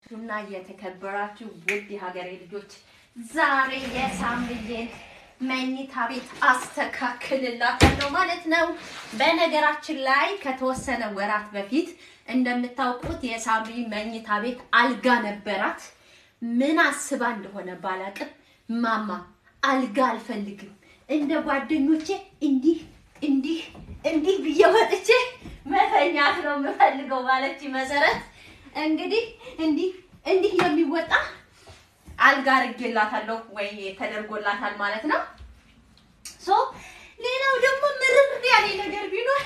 እና የተከበራችሁ ውድ የሀገሬ ልጆች ዛሬ የሳምሪዬን መኝታ ቤት አስተካክልላታለሁ ማለት ነው። በነገራችን ላይ ከተወሰነ ወራት በፊት እንደምታውቁት የሳምሪ መኝታ ቤት አልጋ ነበራት። ምን አስባ እንደሆነ ባላቅም ማማ አልጋ አልፈልግም እንደ ጓደኞቼ እንዲህ እንዲህ እንዲህ ብዬ ወጥቼ መተኛት ነው የምፈልገው ማለች መሰረት እንግዲህ እንዲህ እንዲህ የሚወጣ አልጋ አድርጌላታለሁ ወይ ተደርጎላታል ማለት ነው። ሶ ሌላው ደግሞ ምርር ያለ ነገር ቢኖር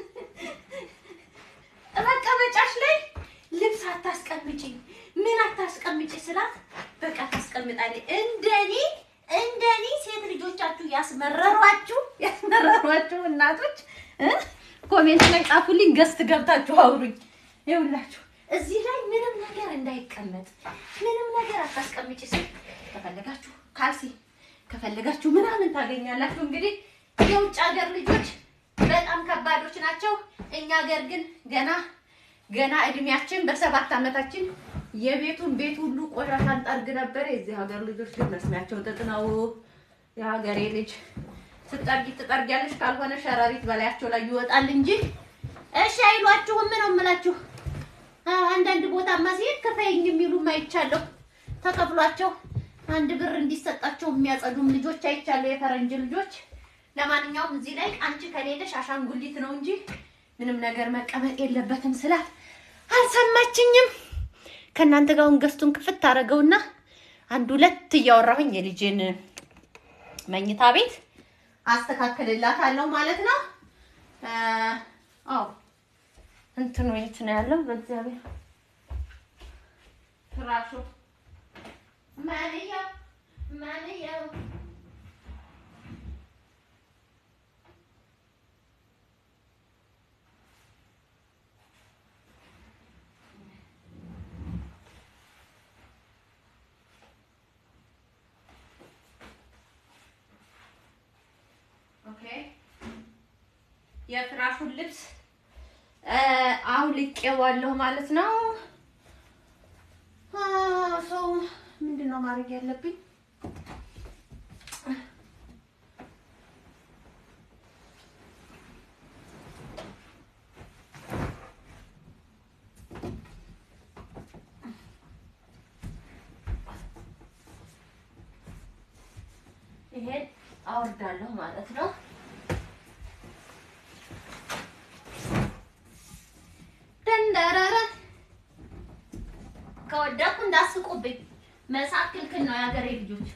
መቀመጫሽ ላይ ልብስ አታስቀምጪ፣ ምን አታስቀምጪ ስላት በቃ ታስቀምጣለች። እንደኔ እንደኔ ሴት ልጆቻችሁ ያስመረሯችሁ ያስመረሯችሁ እናቶች እ ኮሜንት ላይ ጻፉልኝ፣ ገስት ገብታችሁ አውሩኝ። ይኸውላችሁ እዚህ ላይ ምንም ነገር እንዳይቀመጥ ምንም ነገር አታስቀምጪ ስል ከፈለጋችሁ ካልሲ ከፈለጋችሁ ምናምን ታገኛላችሁ። እንግዲህ የውጭ ሀገር ልጆች በጣም ከባዶች ናቸው። እኛ ሀገር ግን ገና ገና እድሜያችን በሰባት ዓመታችን የቤቱን ቤት ሁሉ ቆሻሻ እንጠርግ ነበር። የዚህ ሀገር ልጆች ግን መስሚያቸው ጥጥ ነው። የሀገሬ ልጅ ስትጠርጊ ትጠርጊያለሽ፣ ካልሆነ ሸረሪት በላያቸው ላይ ይወጣል እንጂ እሺ አይሏችሁም ነው የምላችሁ። አንዳንድ ቦታማ ሲሄድ ክፈይኝ የሚሉም አይቻለሁ። ተከፍሏቸው አንድ ብር እንዲሰጣቸው የሚያጸዱም ልጆች አይቻለሁ፣ የፈረንጅ ልጆች። ለማንኛውም እዚህ ላይ አንቺ ከሌለሽ አሻንጉሊት ነው እንጂ ምንም ነገር መቀመጥ የለበትም ስላት አልሰማችኝም። ከእናንተ ጋር አሁን ገዝቱን ክፍት አደረገውና አንድ ሁለት እያወራሁኝ የልጅን መኝታ ቤት አስተካክልላታለሁ ማለት ነው። አዎ እንትኑ የት ነው ያለው? በእግዚአብሔር ፍራሹ ማንየው ማንየው ኦኬ የፍራሹን ልብስ አውልቄዋለሁ ማለት ነው። ሰው ምንድን ነው ማድረግ ያለብኝ? ይሄን አወርዳለሁ ማለት ነው። ደንደረረ ከወደኩ እንዳስቁብኝ። መሳቅ ክልክል ነው የሀገሬ ልጆች።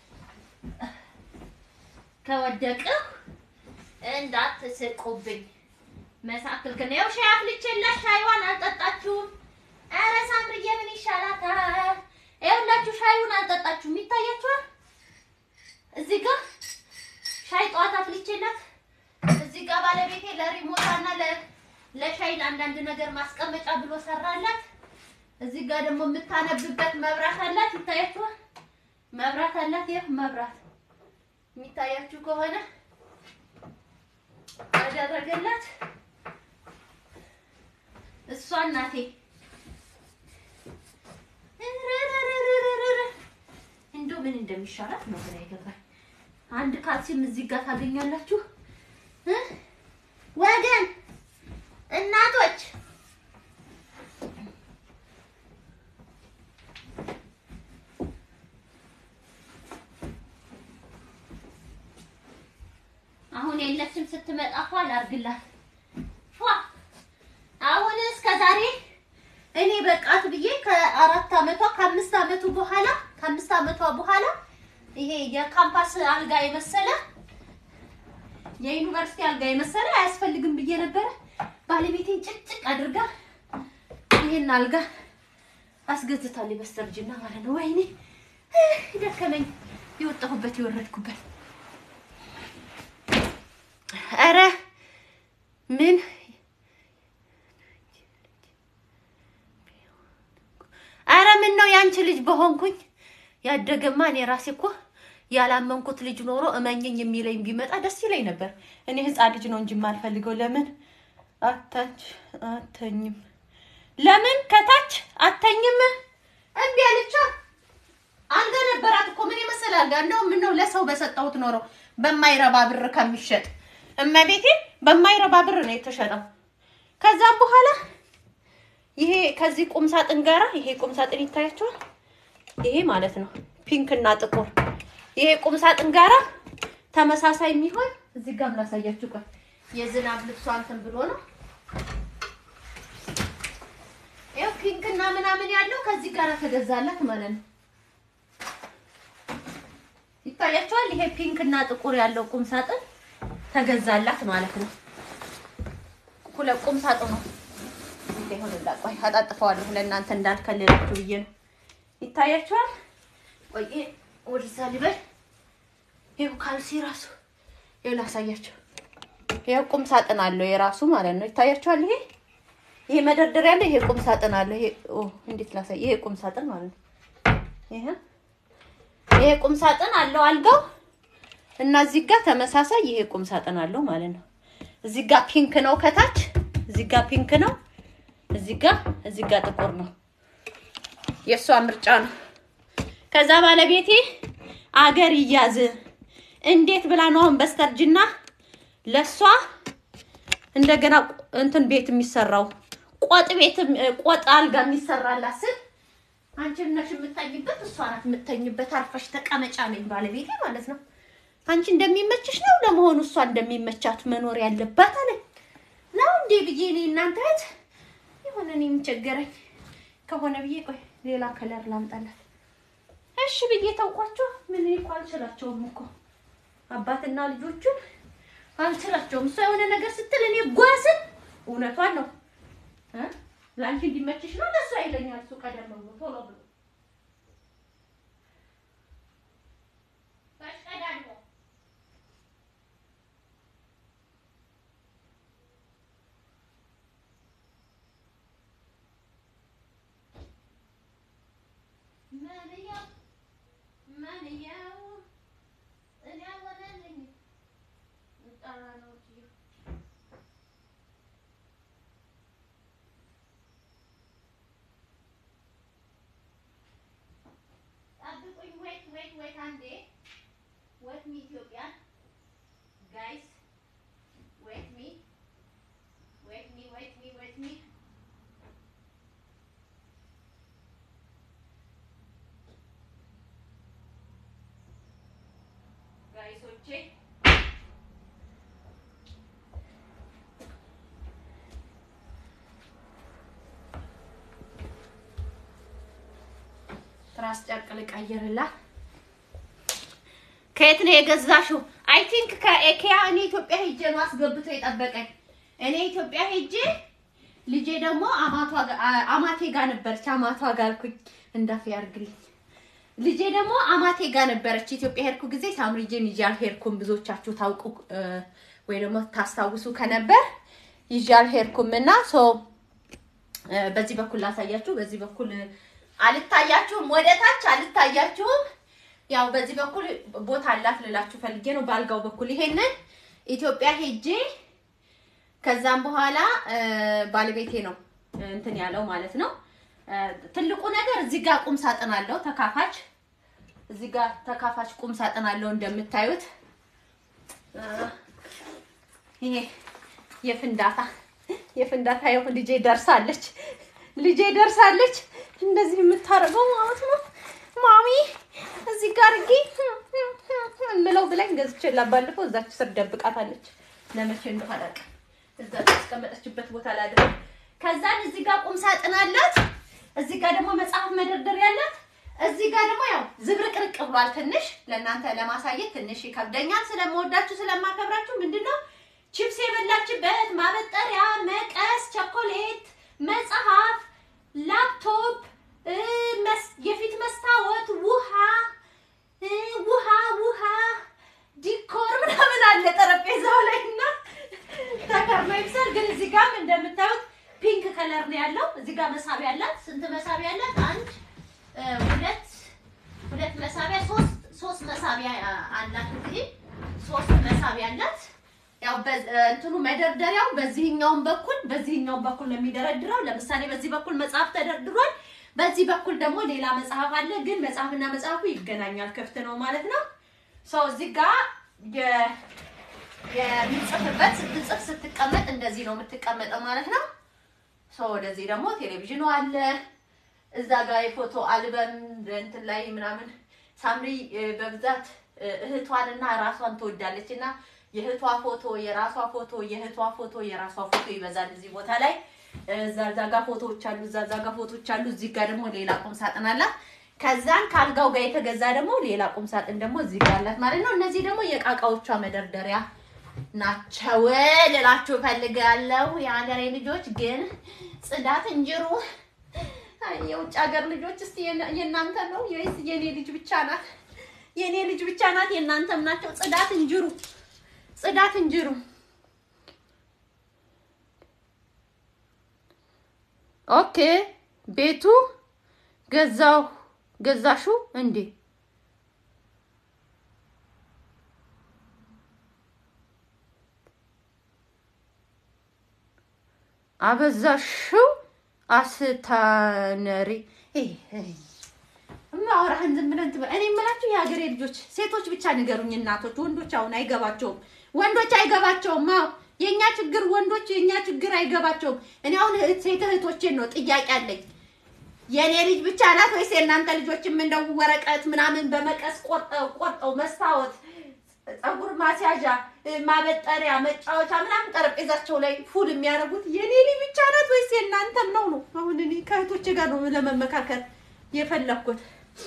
ከወደቅሁ እንዳትስቁብኝ። መሳቅ ክልክል ነው። ያው ሻይ አፍልቼላት ሻይዋን አልጠጣችሁም። ኧረ ሳምርዬ ምን ይሻላታል? ይኸውላችሁ ሻዩን አልጠጣችሁም። ይታያችኋል። እዚህ ጋር ሻይ ጠዋት አፍልቼላት፣ እዚህ ጋር ባለቤቴ ለሪሞታና ለሻይ ለአንዳንድ ነገር ማስቀመጫ ብሎ ሰራላት። እዚህ ጋር ደግሞ የምታነብበት መብራት አላት። ይታያችኋል። መብራት አላት። ይህ መብራት የሚታያችሁ ከሆነ አደረገላት። እሷ እናቴ እንደው ምን እንደሚሻላት ነው ግራ ይገባል። አንድ ካልሲም እዚህ ጋር ታገኛላችሁ ወገን እናቶች አሁን የለችም። ስትመጣ ፏ ላርግላት ፏ አሁን እስከ ዛሬ እኔ በቃት ብዬ ከአራት አመቷ ከአምስት አመቱ በኋላ ከአምስት አመቷ በኋላ ይሄ የካምፓስ አልጋ የመሰለ የዩኒቨርሲቲ አልጋ የመሰለ አያስፈልግም ብዬ ነበረ። ባለቤቴን ጭቅጭቅ አድርጋ ይሄን አልጋ አስገዝታለች በስተርጅና ማለት ነው። ወይኔ ደከመኝ፣ የወጣሁበት የወረድኩበት። ኧረ ምን ኧረ ምን ነው ያንቺ ልጅ በሆንኩኝ ያደገማ እኔ ራሴ እኮ ያላመንኩት ልጅ ኖሮ እመኘኝ የሚለኝ ቢመጣ ደስ ይለኝ ነበር። እኔ ህፃን ልጅ ነው እንጂ የማልፈልገው። ለምን አታች አተኝም? ለምን ከታች አተኝም? እምቢ አለቻ። አልጋ ነበራት እኮ ምን የመሰለ አልጋ። እንደውም ምነው ለሰው በሰጠሁት ኖሮ በማይረባ ብር ከሚሸጥ እመቤቴ፣ በማይረባ ብር ነው የተሸጠው። ከዛም በኋላ ይሄ ከዚህ ቁም ሳጥን ጋራ ይሄ ቁም ሳጥን ይታያቸዋል። ይሄ ማለት ነው ፒንክ እና ጥቁር ይሄ ቁም ሳጥን ጋራ ተመሳሳይ የሚሆን እዚህ ጋር ላሳያችሁ። ቆይ የዝናብ ልብሷ እንትን ብሎ ነው ይኸው ፒንክ እና ምናምን ያለው ከዚህ ጋር ተገዛላት ማለት ነው። ይታያቸዋል። ይሄ ፒንክ እና ጥቁር ያለው ቁም ሳጥን ተገዛላት ማለት ነው። ሁለት ቁም ሳጥኑ ይሁን ቆይ አጣጥፈዋለሁ ለእናንተ እንዳልከልላችሁ ብዬ ነው። ይታያቸዋል። ቆይ ወደዛ ልበል። ይኸው ካልሲ ራሱ ይኸው ላሳያቸው። ይኸው ቁም ሳጥን አለው የራሱ ማለት ነው። ይታያቸዋል። ይሄ ይሄ መደርደሪያ አለ። ይሄ ቁም ሳጥን አለ። ይሄ ኦ እንዴት ላሳይ? ይሄ ቁም ሳጥን ማለት ነው። ይሄ ይሄ ቁም ሳጥን አለው አልጋው እና እዚህ ጋር ተመሳሳይ ይሄ ቁም ሳጥን አለው ማለት ነው። እዚህ ጋር ፒንክ ነው ከታች፣ እዚህ ጋር ፒንክ ነው፣ እዚህ ጋር እዚህ ጋር ጥቁር ነው። የእሷ ምርጫ ነው። ከዛ ባለቤቴ አገር ይያዝ እንዴት ብላ ነው አሁን በስተርጅና ለሷ እንደገና እንትን ቤት የሚሰራው ቆጥ ቤት ቆጥ አልጋ የሚሰራላት ስል አንቺ ነሽ የምተኝበት፣ እሷ ናት የምተኝበት። አርፈሽ ተቀመጫ ነኝ ባለቤቴ ማለት ነው። አንቺ እንደሚመችሽ ነው ለመሆኑ እሷ እንደሚመቻት መኖር ያለባት አለኝ ነው እንዴ ብዬ እኔ እናንተ እህት የሆነ እኔ የምቸገረኝ ከሆነ ብዬ ቆይ ሌላ ከለር ላምጣላት እሺ ብዬ ታውቋቸው። ምን እኮ አልችላቸውም እኮ አባትና ልጆቹን አልችላቸውም። እሷ የሆነ ነገር ስትል እኔ ጓስን እውነቷን ነው እ ለአንቺ እንዲመችሽ ነው ለእሷ ይለኛል እሱ ቀደም ብሎ ቶሎ ብሎ ተሽቀዳድሞ መንያው መንያው እኔ አልሆነልኝም ጠራ ነው እትዬ ጠብቁኝ። ወይት ወይት ወይት አንዴ ወይት ሚ ኢትዮጵያ ጋይስ ወይት ሚ ወይት ሚ ወይት ሚ ወይት ሚ ጋይሶቼ ትራስ ጨርቅ ልቀይርላት። ከየት ነው የገዛሽው? አይ ቲንክ ከኤኬያ። እኔ ኢትዮጵያ ሄጄ ነው አስገብቶ የጠበቀኝ። እኔ ኢትዮጵያ ሄጄ ልጄ ደግሞ አማቷ ጋ- አ- አማቴ ጋር ነበረች። አማቷ ጋር አልኩኝ እንዳፍ ያርግልኝ። ልጄ ደግሞ አማቴ ጋር ነበረች። ኢትዮጵያ ሄድኩ ጊዜ ሳምሪጄን ይዤ አልሄድኩም። ብዙዎቻችሁ ታውቁ እ፣ ወይ ደግሞ ታስታውሱ ከነበር ይዤ አልሄድኩም እና ሶ እ፣ በዚህ በኩል ላሳያችሁ። በዚህ በኩል አልታያችሁም፣ ወደ ታች አልታያችሁም። ያው በዚህ በኩል ቦታ አላት ልላችሁ ፈልጌ ነው። በአልጋው በኩል ይሄንን ኢትዮጵያ ሄጄ ከዛም በኋላ እ፣ ባለቤቴ ነው እ፣ እንትን ያለው ማለት ነው። እ፣ ትልቁ ነገር እዚህ ጋር ቁም ሳጥን አለው ተካፋች። እዚህ ጋር ተካፋች ቁም ሳጥን አለው እንደምታዩት እ፣ ይሄ የፍንዳታ የፍንዳታ ይኸው ልጄ ደርሳለች። ልጄ ደርሳለች። እንደዚህ የምታደርገው ማለት ነው። ማሚ እዚህ ጋር አድርጊ የምለው ብላኝ ገዝቼላት ባለፈው እዛች ስር ደብቃታለች። ለመቼ እንደው አላውቅም። እዛ ያስቀመጠችበት ቦታ ላይ አድርግ። ከዛን እዚህ ጋር ቁም ሳጥን አላት። እዚህ ጋር ደግሞ መጽሐፍ መደርደሪያ አላት። እዚህ ጋር ደግሞ ያው ዝብርቅርቅ ብሏል። ትንሽ ለእናንተ ለማሳየት ትንሽ ይከብደኛል። ስለምወዳችሁ ስለማከብራችሁ ምንድነው ቺፕስ የበላችበት ማበጠሪያ፣ መቀስ፣ ቸኮሌት፣ መጽሐፍ፣ ላፕቶፕ፣ እ፣ መስ- የፊት መስታወት፣ ውሃ እ፣ ውሃ ውሃ ዲኮር ምናምን አለ ጠረጴዛው ላይ እና ተከርኖ ይብሳል። ግን እዚህ ጋርም እንደምታዩት ፒንክ ከለር ነው ያለው። እዚህ ጋር መሳቢያ አላት። ስንት መሳቢያ አላት? አንድ እ፣ ሁለት ሁለት መሳቢያ ሶስት ሶስት መሳቢያ አ- አላት። እንግዲህ ሶስት መሳቢያ አላት። ያው በ- እንትኑ መደርደሪያው በዚህኛውም በኩል በዚህኛውም በኩል ነው የሚደረድረው። ለምሳሌ በዚህ በኩል መጽሐፍ ተደርድሯል። በዚህ በኩል ደግሞ ሌላ መጽሐፍ አለ፣ ግን መጽሐፍና መጽሐፉ ይገናኛል። ክፍት ነው ማለት ነው። ሰው እዚህ ጋር የ- የሚጽፍበት ስትጽፍ ስትቀመጥ እንደዚህ ነው የምትቀመጠው ማለት ነው። ሰው ወደዚህ ደግሞ ቴሌቪዥኑ አለ። እዛ ጋር የፎቶ አልበም እንትን ላይ ምናምን ሳምሪ እ፣ በብዛት እ፣ እህቷንና ራሷን ትወዳለች እና የእህቷ ፎቶ የራሷ ፎቶ የእህቷ ፎቶ የራሷ ፎቶ ይበዛል እዚህ ቦታ ላይ እዛ እዛ ጋር ፎቶዎች አሉ። እዛ እዛ ጋር ፎቶዎች አሉ። እዚህ ጋር ደግሞ ሌላ ቁም ሳጥን አላት። ከዛን ከአልጋው ጋር የተገዛ ደግሞ ሌላ ቁም ሳጥን ደግሞ እዚህ ጋር አላት ማለት ነው። እነዚህ ደግሞ የቃቃዎቿ መደርደሪያ ናቸው ልላችሁ እፈልጋለሁ። የሀገሬ ልጆች ግን ጽዳት እንጅሩ አይ፣ የውጭ ሀገር ልጆች እስቲ የና- የእናንተ ነው ወይስ የኔ ልጅ ብቻ ናት? የኔ ልጅ ብቻ ናት? የእናንተም ናቸው? ጽዳት እንጅሩ፣ ጽዳት እንጅሩ። ኦኬ ቤቱ ገዛው ገዛሹ እንዴ? አበዛሽው አስታነሪ ማውራህን ዝም ብለን ትበል። እኔ የምላችሁ የሀገሬ ልጆች ሴቶች ብቻ ንገሩኝ፣ እናቶች። ወንዶች አሁን አይገባቸውም፣ ወንዶች አይገባቸውም። አዎ የእኛ ችግር ወንዶች የእኛ ችግር አይገባቸውም። እኔ አሁን እህት ሴት እህቶቼን ነው ጥያቄ አለኝ። የእኔ ልጅ ብቻ ናት ወይስ የእናንተ ልጆችም እንደው ወረቀት ምናምን በመቀስ ቆርጠው ቆርጠው መስታወት ፀጉር ማስያዣ ማበጠሪያ መጫወቻ ምናምን ጠረጴዛቸው ላይ ፉል የሚያደርጉት የኔ ልጅ ብቻ ናት ወይስ የእናንተም ነው ነው? አሁን እኔ ከእህቶቼ ጋር ነው ለመመካከል የፈለኩት።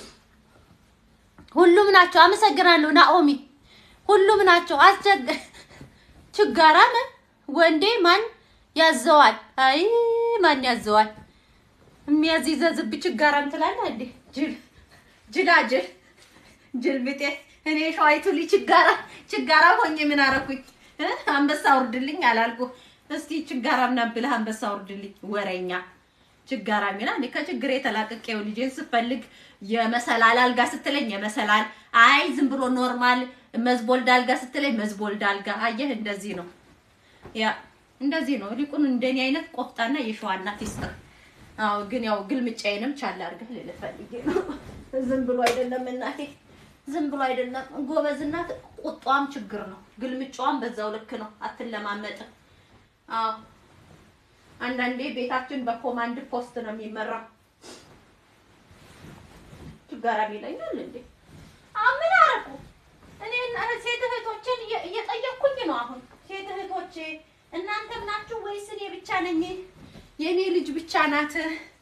ሁሉም ናቸው። አመሰግናለሁ ናኦሚ። ሁሉም ናቸው። አስቸግ ችጋራም ወንዴ ማን ያዘዋል? አይ ማን ያዘዋል? የሚያዚዘዝብ ችጋራም ትላለህ እንዴ? ጅል ጅላጅል ጅል ብጤ እኔ ሸዋይቱ ልጅ ችጋራ ችጋራ ሆኜ ምን አረኩኝ? እ? አንበሳ ውርድልኝ አላልኩ? እስቲ ችጋራም ነብልህ አንበሳ ውርድልኝ ወሬኛ ችጋራ ሚና እኔ ከችግር የተላቀቀው ልጄን ስፈልግ የመሰላል አልጋ ስትለኝ የመሰላል አይ ዝም ብሎ ኖርማል መዝቦልድ አልጋ ስትለኝ መዝቦልድ አልጋ አየህ እንደዚህ ነው ያ እንደዚህ ነው ሊቁን እንደኔ አይነት ቆፍጣና የሸዋ እናት ይስጥር አዎ ግን ያው ግልምጫዬንም ቻል አድርገህ ልልህ ፈልጌ ነው ዝም ብሎ አይደለም እናቴ ዝም ብሎ አይደለም ጎበዝ እናት ቁጧም ችግር ነው ግልምጫዋም በዛው ልክ ነው አትለማመጥም አዎ አንዳንዴ ቤታችን በኮማንድ ፖስት ነው የሚመራው። ችጋራም ይለኛል እንዴ? አሁን ምን አደረኩ እኔ? ሴት እህቶችን እየ- እየጠየቅኩኝ ነው። አሁን ሴት እህቶቼ እናንተም ናችሁ ወይስ እኔ ብቻ ነኝ? የእኔ ልጅ ብቻ ናት?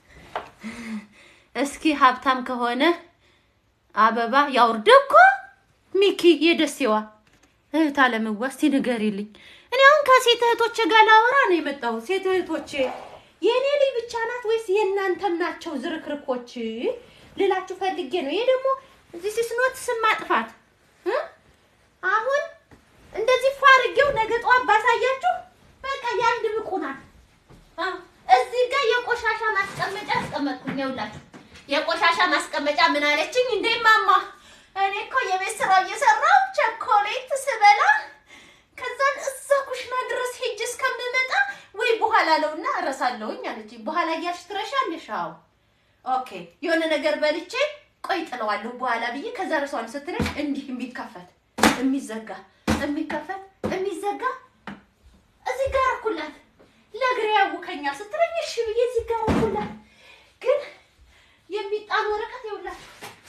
እስኪ ሀብታም ከሆነ አበባ ያውርድ እኮ ሚኪ የደሴዋ እህት አለምዋ እስቲ ንገሪልኝ። እኔ አሁን ከሴት እህቶቼ ጋር ላወራ ነው የመጣሁት። ሴት እህቶቼ የእኔ ልጅ ብቻ ናት ወይስ የእናንተም ናቸው ዝርክርኮች ልላችሁ ፈልጌ ነው። ይሄ ደግሞ እዚህ ሲስኖት ስም ማጥፋት እ? አሁን እንደዚህ ፋርጌው ነገ ጠዋት ባሳያችሁ በቃ የአንድ ብቁ ናት። አዎ፣ እዚህ ጋር የቆሻሻ ማስቀመጫ አስቀመጥኩኝ። ይኸውላችሁ የቆሻሻ ማስቀመጫ ምን አለችኝ እንዴ ማማ፣ እኔ እኮ የቤት ስራ እየሰራሁ ቸኮሌት ስበላ ከዛን እዛ ኩሽና ድረስ ሄጅ እስከምመጣ ወይ በኋላ ለውና እረሳለሁኝ አለችኝ። በኋላ እያልሽ ትረሻለሽ? አዎ ኦኬ። የሆነ ነገር በልቼ ቆይ ጥለዋለሁ በኋላ ብዬ ከዛ ረሷን ስትለኝ እንዲህ የሚከፈት የሚዘጋ የሚከፈት የሚዘጋ እዚህ ጋር እኩላት ለእግሬ ያውከኛል ስትለኝ እሺ ብዬ እዚህ ጋር እኩላት ግን የሚጣል ወረቀት ይውላል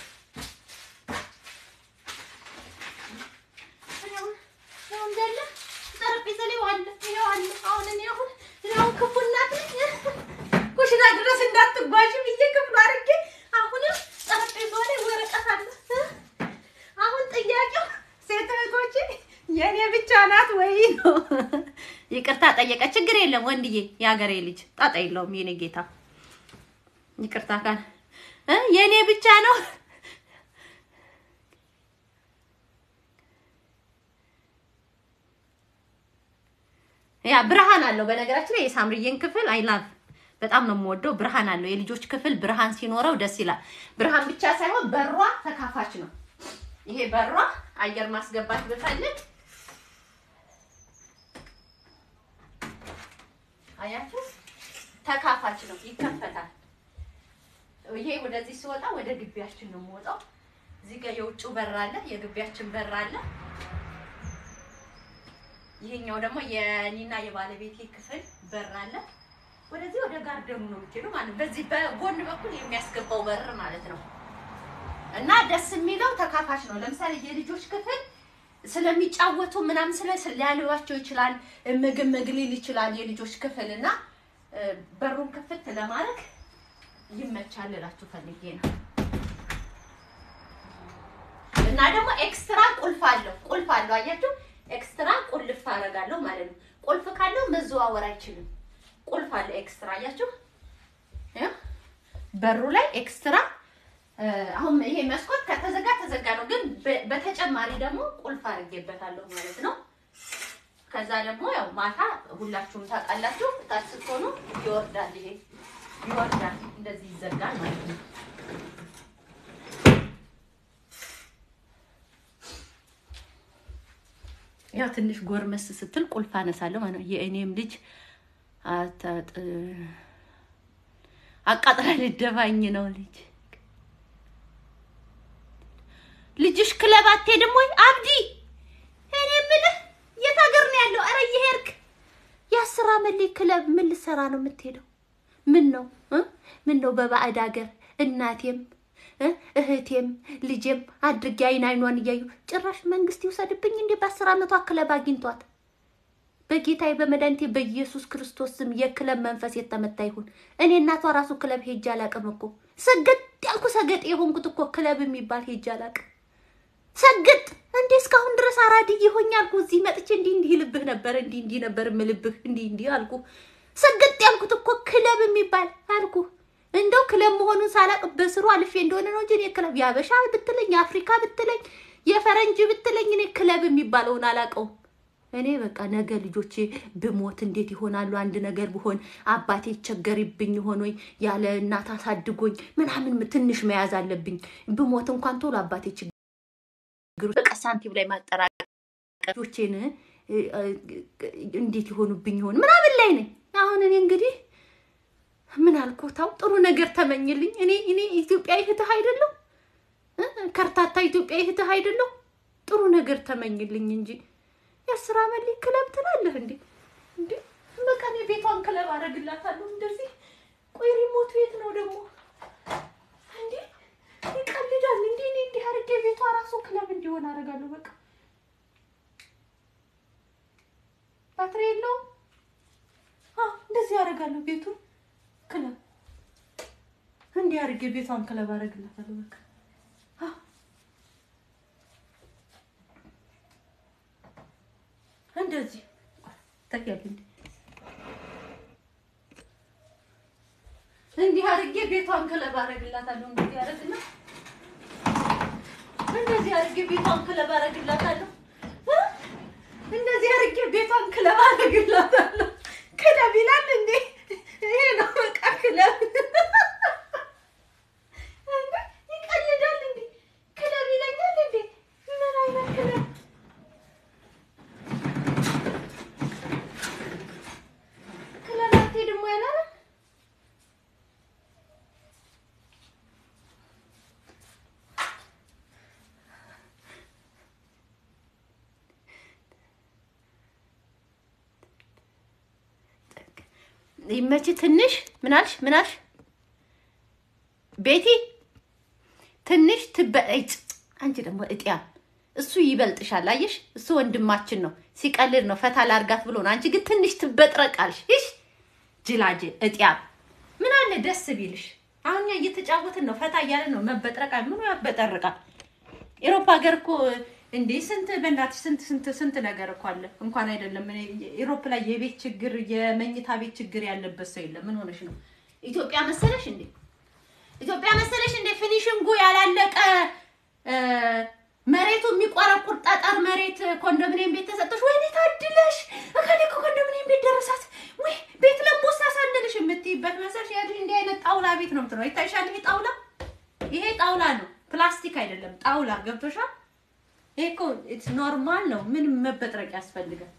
ያው እንዳለ ጠረጴዛ ላይ ዋለ ይኸው አለ። አሁን እኔ አሁን እኔ አሁን ክፉ እናት ነኝ። ኩሽና ድረስ እንዳትጓዥ ብዬ ክፍሉ አድርጌ አሁንም ጠረጴዛ ላይ ወረቀት አለ። አሁን ጥያቄው ሴት እህቶቼ የእኔ ብቻ ናት ወይ ነው? ይቅርታ ጠየቀ። ችግር የለም ወንድዬ፣ የሀገሬ ልጅ ጣጣ የለውም። የኔ ጌታ ይቅርታ ካል እ የእኔ ብቻ ነው ያ ብርሃን አለው። በነገራችን ላይ የሳምርዬን ክፍል አይ ላቭ በጣም ነው የምወደው። ብርሃን አለው። የልጆች ክፍል ብርሃን ሲኖረው ደስ ይላል። ብርሃን ብቻ ሳይሆን በሯ ተካፋች ነው። ይሄ በሯ አየር ማስገባት ብፈልግ አያችሁ፣ ተካፋች ነው፣ ይከፈታል። ይሄ ወደዚህ ሲወጣ ወደ ግቢያችን ነው የምወጣው። እዚህ ጋር የውጭው በር አለ፣ የግቢያችን በር አለ። ይሄኛው ደግሞ የኔና የባለቤቴ ክፍል በር አለ። ወደዚህ ወደ ጋርደኑ ነው የምትሄደው ማለት ነው። በዚህ በጎን በኩል የሚያስገባው በር ማለት ነው። እና ደስ የሚለው ተካፋች ነው። ለምሳሌ የልጆች ክፍል ስለሚጫወቱ ምናምን ስለ ሊያልባቸው ይችላል። ምግብ መግሊል ይችላል የልጆች ክፍል እና እ፣ በሩን ክፍት ለማድረግ ይመቻል እላችሁ ፈልጌ ነው። እና ደግሞ ኤክስትራ ቁልፍ አለው። ቁልፍ አለው አያችሁ፣ ኤክስትራ ቁልፍ አደርጋለሁ ማለት ነው። ቁልፍ ካለው መዘዋወር አይችልም። ቁልፍ አለ ኤክስትራ አያችሁ፣ ያ በሩ ላይ ኤክስትራ እ፣ አሁን ይሄ መስኮት ከተዘጋ ተዘጋ ነው፣ ግን በ- በተጨማሪ ደግሞ ቁልፍ አድርጌበታለሁ ማለት ነው። ከዛ ደግሞ ያው ማታ ሁላችሁም ታውቃላችሁ፣ ታች ስትሆኑ ይወርዳል። ይሄ ይወርዳል፣ እንደዚህ ይዘጋል ማለት ነው። ያው ትንሽ ጎርመስ ስትል ቁልፍ አነሳለሁ ማለት ነው። የእኔም ልጅ አታጥ አቃጥላ ልደፋኝ ነው ልጅ ልጅሽ ክለብ አትሄድም ወይ አብዲ? እኔ የምልህ የት ሀገር ነው ያለው? ኧረ እየሄድክ የአስር ዓመት ልጅ ክለብ ምን ልትሰራ ነው የምትሄደው? ምን ነው እ? ምን ነው በባዕድ ሀገር እናቴም እ? እህቴም ልጄም አድርጌ አይን አይኗን እያዩ ጭራሽ መንግስት ይውሰድብኝ እንዴ? በአስር ዓመቷ ክለብ አግኝቷት በጌታዬ በመድኃኒቴ በኢየሱስ ክርስቶስ ስም የክለብ መንፈስ የተመታ ይሁን። እኔ እናቷ ራሱ ክለብ ሄጄ አላቅም እኮ ሰገጥ ያልኩ ሰገጥ የሆንኩት እኮ ክለብ የሚባል ሄጄ አላቅም። ሰግጥ እንዴ እስካሁን ድረስ አራድዬ ሆኜ አልኩ። እዚህ መጥቼ እንዲህ እንዲህ ልብህ ነበር እንዲህ እንዲህ ነበር ምልብህ እንዲህ እንዲህ አልኩ። ሰግጥ ያልኩት እኮ ክለብ የሚባል አልኩ። እንደው ክለብ መሆኑን ሳላቅ በስሩ አልፌ እንደሆነ ነው እንጂ እኔ ክለብ የአበሻ ብትለኝ የአፍሪካ ብትለኝ የፈረንጅ ብትለኝ እኔ ክለብ የሚባለውን አላውቀውም። እኔ በቃ ነገ ልጆቼ ብሞት እንዴት ይሆናሉ? አንድ ነገር ብሆን አባቴ ይቸገርብኝ ይሆን ወይ ያለ እናት አሳድጎኝ ምናምን ትንሽ መያዝ አለብኝ። ብሞት እንኳን ቶሎ አባቴ ችግሩ በቃ ሳንቲም ላይ ማጠራቀቅ ልጆቼን እ፣ እ፣ እንዴት ይሆኑብኝ ይሆን ምናምን ላይ ነኝ። አሁን እኔ እንግዲህ ምን አልኩታው ጥሩ ነገር ተመኝልኝ። እኔ እኔ ኢትዮጵያ እህትህ አይደለሁ እ? ከርታታ ኢትዮጵያ እህትህ አይደለሁ። ጥሩ ነገር ተመኝልኝ እንጂ የአስር ዓመት ልጅ ክለብ ትላለህ እንዴ? እንዴ በቃ እኔ ቤቷን ክለብ አደርግላታለሁ እንደዚህ። ቆይ ሪሞቱ የት ነው ደግሞ? እንዴ ይቀልዳል እንዴ? እኔ እንዲህ አድርጌ ቤቷ ራሱ ክለብ እንዲሆን አደርጋለሁ። በቃ ባትሪ የለውም። አዎ እንደዚህ አደርጋለሁ። ቤቱን ክለብ እንዲህ አድርጌ ቤቷን ክለብ አደርግላታለሁ። በቃ አዎ እንደዚህ ታያለህ እንዴ? እንዲህ አድርጌ ቤቷን ክለብ አደርግላታለሁ። እንደዚህ አደርግና እንደዚህ አድርጌ ቤቷን ክለብ አደርግላታለሁ። እ? እንደዚህ አድርጌ ቤቷን ክለብ አደርግላታለሁ። ክለብ ይላል እንዴ? ይሄ ነው በቃ ክለብ። እንዴ ይቀልዳል እንዴ? ክለብ ይለኛል እንዴ? ምን አይነት ክለብ ክለብ አትሄድም ወይ አላለም? ይመች ትንሽ ምናልሽ ምናልሽ ቤቲ ትንሽ ትበጭ አንቺ ደግሞ እጥያ እሱ ይበልጥሻል። አየሽ እሱ ወንድማችን ነው፣ ሲቀልድ ነው፣ ፈታ ላርጋት ብሎ ነው። አንቺ ግን ትንሽ ትበጥረቃልሽ። ይሽ ጅላጅ እጥያ ምን አለ ደስ ቢልሽ። አሁን እኛ እየተጫወትን ነው፣ ፈታ እያለን ነው። መበጥረቃ ምኑ ያበጠርቃል? ኤሮፓ ሀገር እኮ እንዴ ስንት በእናትሽ ስንት ስንት ስንት ነገር እኮ አለ። እንኳን አይደለም እኔ ኤሮፕ ላይ የቤት ችግር የመኝታ ቤት ችግር ያለበት ሰው የለም። ምን ሆነሽ ነው? ኢትዮጵያ መሰለሽ እንዴ? ኢትዮጵያ መሰለሽ እንዴ? ፊኒሽንጉ ያላለቀ እ፣ መሬቱ የሚቆረቁር ጠጠር መሬት ኮንዶሚኒየም ቤት ተሰጠሽ። ወይኔ ታድለሽ እከሌ እኮ ኮንዶሚኒየም ቤት ደረሳት ወይ ቤት ለቦሳ ሳንልሽ የምትይበት መሰለሽ። ያልሽ እንዲህ አይነት ጣውላ ቤት ነው የምትለው። ይታይሻል? ይሄ ጣውላ ይሄ ጣውላ ነው፣ ፕላስቲክ አይደለም። ጣውላ ገብቶሻል? ይሄ እኮ ኢትስ ኖርማል ነው። ምንም መበጥረቅ ያስፈልጋል።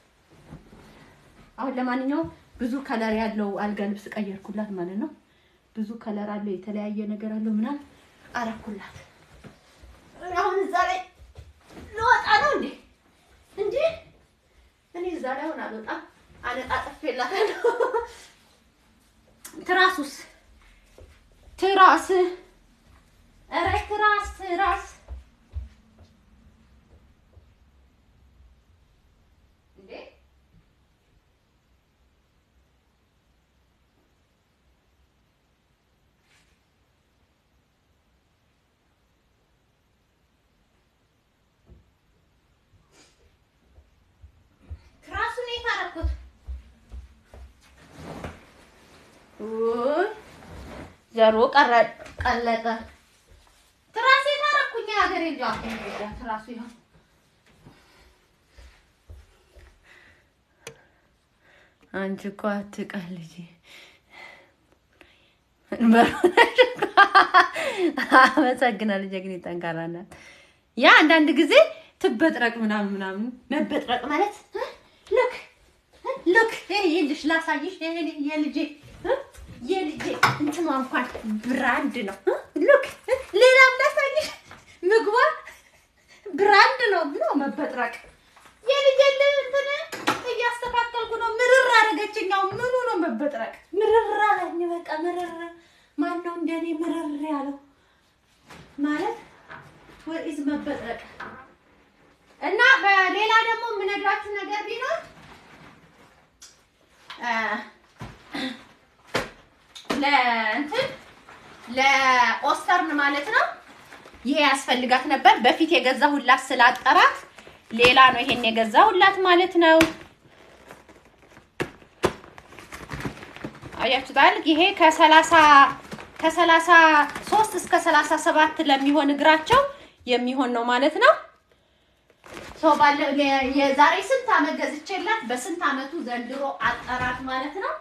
አሁን ለማንኛውም ብዙ ከለር ያለው አልጋ ልብስ ቀየርኩላት ማለት ነው። ብዙ ከለር አለው፣ የተለያየ ነገር አለው ምናምን አረኩላት። አሁን እዛ ላይ ልወጣ ነው እንዴ? እንዴ እኔ እዛ ላይ አሁን አልወጣም። አነጣጥፌላታለሁ። ትራሱስ ትራስ ኧረ ትራስ ትራስ እንዴ ትራሱን የት አደረኩት? ውይ ዘሮ ቀረ ቀለጠ። ትራሴ ታረኩኝ ሀገሬ ልጅ ትራሱ ይሆን አንቺ እኮ አትቀልጂ። አመሰግናለሁ። ጀግኔ ጠንካራ ናት። ያ አንዳንድ ጊዜ ትበጥረቅ ምናምን ምናምን መበጥረቅ ማለት ልክ ልክ ይልሽ ላሳይሽ የልጄ የልጄ እንትኗ እንኳን ብራንድ ነው። ልክ ሌላም ላሳይሽ ምግቧ ብራንድ ነው ብሎ መበጥረቅ የልጄ እንትን እያስተካከልኩ ነው። ምርር አደረገችኛው። ምኑ ነው መበጥረቅ? ምርር አለኝ። በቃ ምርር። ማን ነው እንደኔ ምርር ያለው ማለት ወይስ መበጥረቅ? እና በሌላ ደግሞ የምነግራችሁ ነገር ቢኖር ለእንትን ለኦስተርን ማለት ነው ይሄ ያስፈልጋት ነበር። በፊት የገዛሁላት ስላጠራት ሌላ ነው ይሄን የገዛሁላት ማለት ነው። አያችሁታል? ይሄ ከሰላሳ ከሰላሳ ሶስት እስከ ሰላሳ ሰባት ለሚሆን እግራቸው የሚሆን ነው ማለት ነው። ሰው ባለ የዛሬ ስንት አመት ገዝቼላት በስንት አመቱ ዘንድሮ አጠራት ማለት ነው።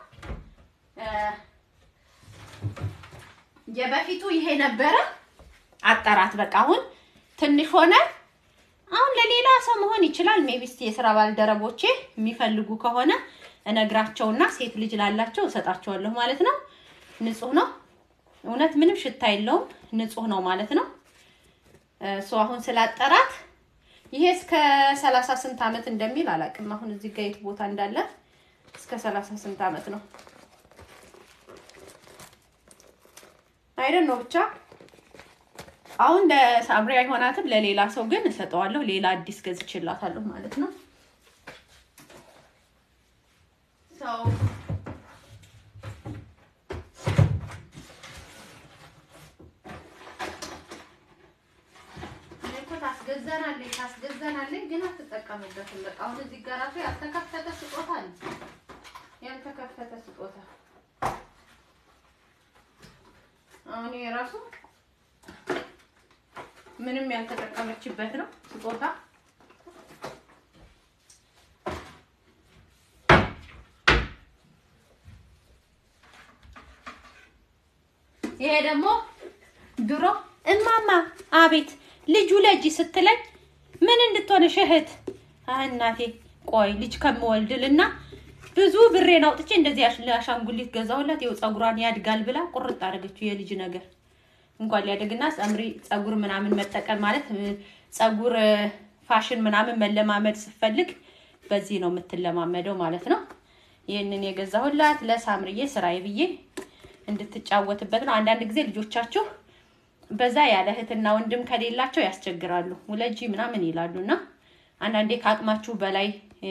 የበፊቱ ይሄ ነበረ አጠራት። በቃ አሁን ትንሽ ሆነ። አሁን ለሌላ ሰው መሆን ይችላል። ሜቢስ የስራ ባልደረቦቼ የሚፈልጉ ከሆነ እነግራቸውና ሴት ልጅ ላላቸው እሰጣቸዋለሁ ማለት ነው። ንጹህ ነው። እውነት ምንም ሽታ የለውም። ንጹህ ነው ማለት ነው። እሱ አሁን ስላጠራት ይሄ እስከ ሰላሳ ስንት አመት እንደሚል አላውቅም። አሁን እዚህ ጋር የት ቦታ እንዳለ እስከ ሰላሳ ስንት አመት ነው አይደን ነው ብቻ አሁን ለሳምሪ አይሆናትም። ለሌላ ሰው ግን እሰጠዋለሁ። ሌላ አዲስ ገዝቼላታለሁ ማለት ነው። ሰው ታስገዛናለች ታስገዛናለች፣ ግን አትጠቀምበትም። በቃ አሁን እዚህ ጋር ራሱ ያልተከፈተ ስጦታ አለ። ያልተከፈተ ስጦታ አሁን ይሄ ራሱ ምንም ያልተጠቀመችበት ነው ስጦታ። ይሄ ደግሞ ድሮ እማማ አቤት ልጁ ለጂ ስትለኝ ምን እንድትሆንሽ እህት እናቴ ቆይ ልጅ ከምወልድልና ብዙ ብሬን አውጥቼ እንደዚህ አሻንጉሊት ገዛሁላት። ይኸው ፀጉሯን ያድጋል ብላ ቁርጥ አደረገችው። የልጅ ነገር እንኳን ሊያደግና ፀምሪ ፀጉር ምናምን መጠቀም ማለት ፀጉር ፋሽን ምናምን መለማመድ ስትፈልግ በዚህ ነው የምትለማመደው ማለት ነው። ይህንን የገዛሁላት ለሳምርዬ ስራዬ ብዬ እንድትጫወትበት ነው። አንዳንድ ጊዜ ልጆቻችሁ በዛ ያለ እህትና ወንድም ከሌላቸው ያስቸግራሉ። ውለጂ ምናምን ይላሉ እና አንዳንዴ ከአቅማችሁ በላይ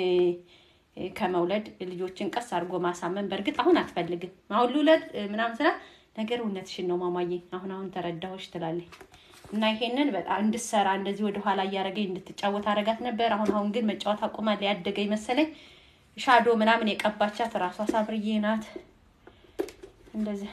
ከመውለድ ልጆችን ቀስ አድርጎ ማሳመን። በእርግጥ አሁን አትፈልግም አሁን ልውለድ ምናምን ስላ ነገር እውነትሽን ነው ማማዬ፣ አሁን አሁን ተረዳሁሽ ትላለች እና ይሄንን በጣም እንድትሰራ እንደዚህ ወደኋላ እያደረገኝ እንድትጫወት አረጋት ነበር። አሁን አሁን ግን መጫወት አቁማል። ያደገኝ መሰለኝ። ሻዶ ምናምን የቀባቻት ራሷ ሳምርዬ ናት። እንደዚህ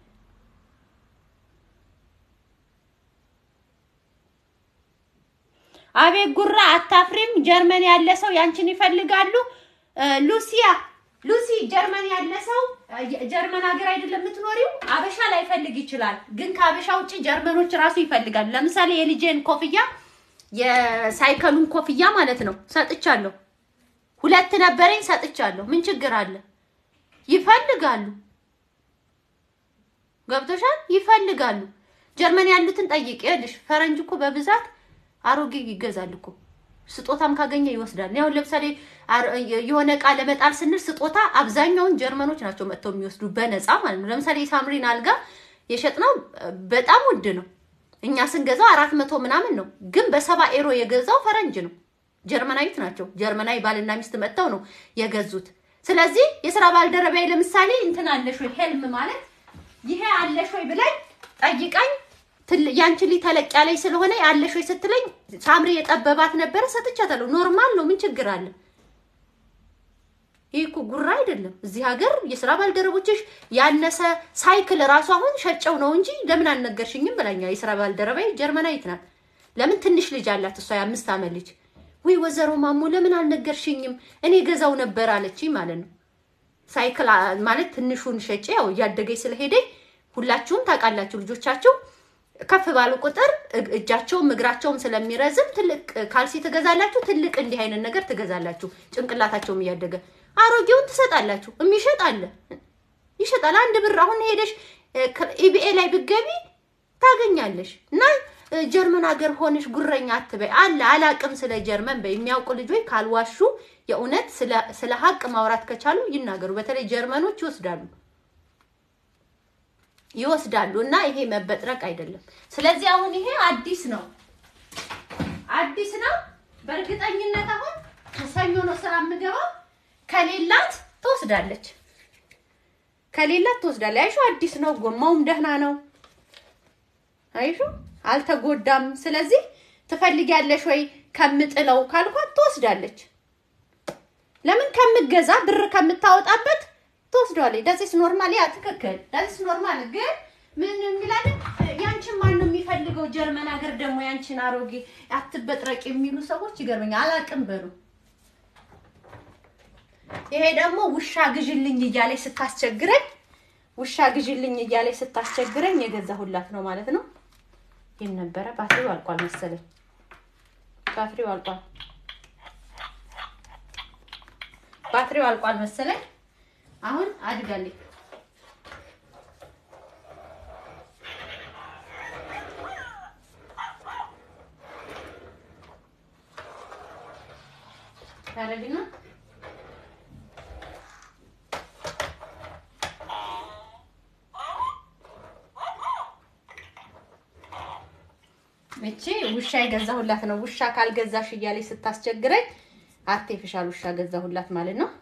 አቤት ጉራ አታፍሪም? ጀርመን ያለ ሰው ያንቺን ይፈልጋሉ። ሉሲያ ሉሲ ጀርመን ያለ ሰው ጀርመን ሀገር አይደለም የምትኖሪው፣ አበሻ ላይፈልግ ይችላል። ግን ከአበሻ ውጭ ጀርመኖች ራሱ ይፈልጋሉ። ለምሳሌ የልጄን ኮፍያ የሳይከሉን ኮፍያ ማለት ነው ሰጥቻለሁ። ሁለት ነበረኝ ሰጥቻለሁ። ምን ችግር አለ? ይፈልጋሉ። ገብቶሻል? ይፈልጋሉ። ጀርመን ያሉትን ጠይቅ። ይኸውልሽ ፈረንጅ እኮ በብዛት አሮጌ ይገዛል እኮ ስጦታም ካገኘ ይወስዳል። ያው ለምሳሌ የሆነ እቃ ለመጣል ስንል ስጦታ አብዛኛውን ጀርመኖች ናቸው መጥተው የሚወስዱ በነፃ ማለት ነው። ለምሳሌ የሳምሪን አልጋ የሸጥነው በጣም ውድ ነው። እኛ ስንገዛው አራት መቶ ምናምን ነው፣ ግን በሰባ ኤሮ የገዛው ፈረንጅ ነው። ጀርመናዊት ናቸው። ጀርመናዊ ባልና ሚስት መጥተው ነው የገዙት። ስለዚህ የስራ ባልደረባዬ ለምሳሌ እንትን አለሽ ወይ ሄልም ማለት ይሄ አለሽ ወይ ብላኝ ጠይቃኝ ያንቺ ልጅ ተለቅ ያለኝ ስለሆነ ያለሽ ወይ ስትለኝ ሳምሪ የጠበባት ነበረ ሰጥቻታለሁ። ኖርማል ነው፣ ምን ችግር አለ? ይህ እኮ ጉራ አይደለም። እዚህ ሀገር የስራ ባልደረቦችሽ ያነሰ ሳይክል ራሱ አሁን ሸጨው ነው እንጂ ለምን አልነገርሽኝም ብላኛ። የስራ ባልደረባዬ ጀርመናዊት ናት። ለምን ትንሽ ልጅ አላት እሷ የአምስት ዓመት ልጅ። ወይ ወይዘሮ ማሞ ለምን አልነገርሽኝም እኔ ገዛው ነበር አለችኝ ማለት ነው። ሳይክል ማለት ትንሹን ሸጬ ያው እያደገኝ ስለሄደኝ ሁላችሁም ታውቃላችሁ ልጆቻችሁ ከፍ ባሉ ቁጥር እጃቸውም እግራቸውም ስለሚረዝም ትልቅ ካልሲ ትገዛላችሁ። ትልቅ እንዲህ አይነት ነገር ትገዛላችሁ። ጭንቅላታቸውም እያደገ አሮጌውን ትሰጣላችሁ። የሚሸጥ አለ ይሸጣል። አንድ ብር አሁን ሄደሽ ኢቢኤ ላይ ብገቢ ታገኛለሽ። እና ጀርመን ሀገር ሆነሽ ጉረኛ አትበይ። አለ አላቅም ስለ ጀርመን በይ። የሚያውቁ ልጆች ካልዋሹ የእውነት ስለ ሀቅ ማውራት ከቻሉ ይናገሩ። በተለይ ጀርመኖች ይወስዳሉ ይወስዳሉ እና ይሄ መበጥረቅ አይደለም። ስለዚህ አሁን ይሄ አዲስ ነው አዲስ ነው። በእርግጠኝነት አሁን ከሰኞ ነው ስራ የምገባው። ከሌላት ትወስዳለች፣ ከሌላት ትወስዳለች። አይሹ አዲስ ነው፣ ጎማውም ደህና ነው። አይሹ አልተጎዳም። ስለዚህ ትፈልጊያለሽ ወይ ከምጥለው ካልኳት ትወስዳለች። ለምን ከምገዛ ብር ከምታወጣበት ትወስደዋለች። ዳዚስ ኖርማል ያ ትክክል። ዳዚስ ኖርማል ግን ምን የሚላለን ያንቺን ማን ነው የሚፈልገው? ጀርመን ሀገር ደግሞ ያንቺን አሮጌ አትበጥረቅ የሚሉ ሰዎች ይገርመኛል። አላቅም በሉ። ይሄ ደግሞ ውሻ ግዥልኝ እያለች ስታስቸግረኝ ውሻ ግዥልኝ እያለች ስታስቸግረኝ የገዛሁላት ነው ማለት ነው። ይህን ነበረ። ባትሪው አልቋል መሰለኝ። ባትሪው አልቋል። ባትሪው አልቋል መሰለኝ። አሁን አድጋለች። ታረግና እቺ ውሻ የገዛሁላት ነው። ውሻ ካልገዛሽ እያለች ስታስቸግረኝ አርቴፊሻል ውሻ ገዛሁላት ማለት ነው።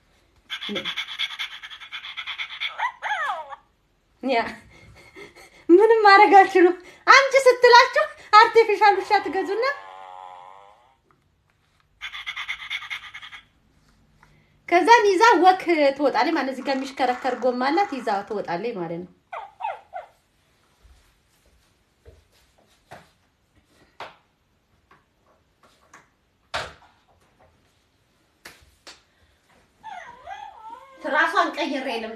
ያ ምንም ማድረግ አልችሉም። አምጪ ስትላችሁ አርቲፊሻል ውሻ ትገዙና ከዛን ይዛ ወክ ትወጣለች ማለት እዚህ ጋር የሚሽከረከር ጎማ አላት። ይዛ ትወጣለች ማለት ነው። ትራሷን ቀይሬ ልምጣ።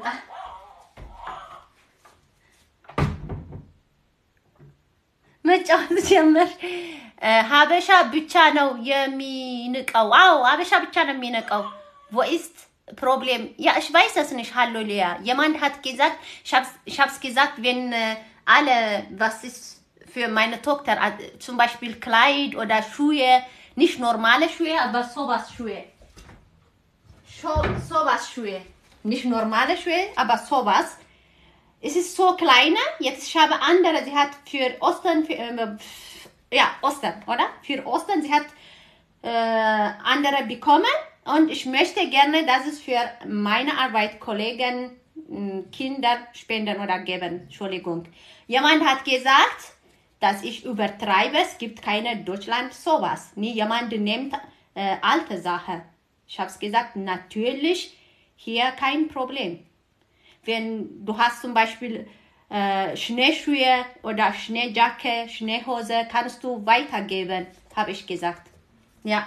መጫወት ጀመር። ሀበሻ ብቻ ነው የሚንቀው። አዎ ሀበሻ ብቻ ነው የሚንቀው። ቮይስት ፕሮብሌም ja ich weiß es nicht hallo Lea jemand hat gesagt ich hab's, ich hab's gesagt wenn äh, alle was ist für meine Tochter äh, zum Beispiel Kleid oder Schuhe nicht normale Schuhe aber sowas Schuhe so, sowas Schuhe nicht normale Schuhe aber sowas es ist so kleine jetzt ich habe andere sie hat für Ostern für, äh, ja Ostern oder für Ostern sie hat äh, andere bekommen und ich möchte gerne, dass es für meine Arbeit Kollegen Kinder spenden oder geben. Entschuldigung. Jemand hat gesagt, dass ich übertreibe. Es gibt keine Deutschland sowas. Nie jemand nimmt äh, alte Sachen. Ich habe es gesagt, natürlich hier kein Problem. Wenn du hast zum Beispiel äh, Schneeschuhe oder Schneejacke, Schneehose, kannst du weitergeben, habe ich gesagt. Ja.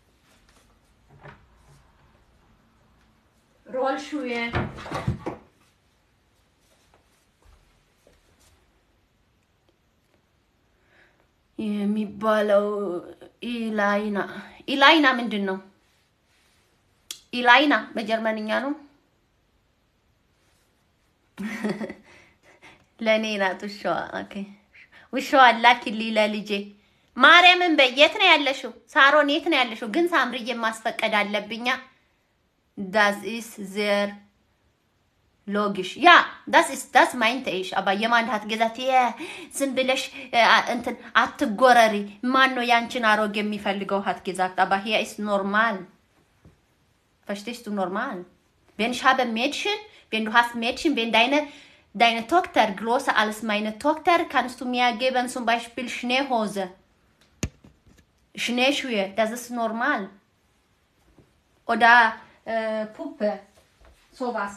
ሮልሹዬ የሚባለው ኢላይና ኢላይና ምንድን ነው? ኢላይና በጀርመንኛ ነው። ለእኔ ናት ውሻዋ። ኦኬ ውሻዋ ላኪልኝ ለልጄ። ማርያምን በይ። የት ነው ያለሽው? ሳሮን የት ነው ያለሽው? ግን ሳምርዬ ማስፈቀድ አለብኛ። ዳስ ኢስ ዜር ሎጊሽ ያ ዳስ ኢስ ዳስ ማይንተ ኢሽ አባ የማን ሀት ገዛት የ ዝም ብለሽ እንትን አትጎረሪ። ማን ነው ያንቺን አሮግ የሚፈልገው ሀት ገዛት አባ ሂያ ኢስ ኖርማል Verstehst du normal? Wenn ich habe Mädchen, wenn du hast Mädchen, wenn deine, deine Tochter größer als meine Tochter, kannst du mir geben zum Beispiel Schneehose. Schneeschuhe, das ist normal. Oder äh, Puppe, sowas.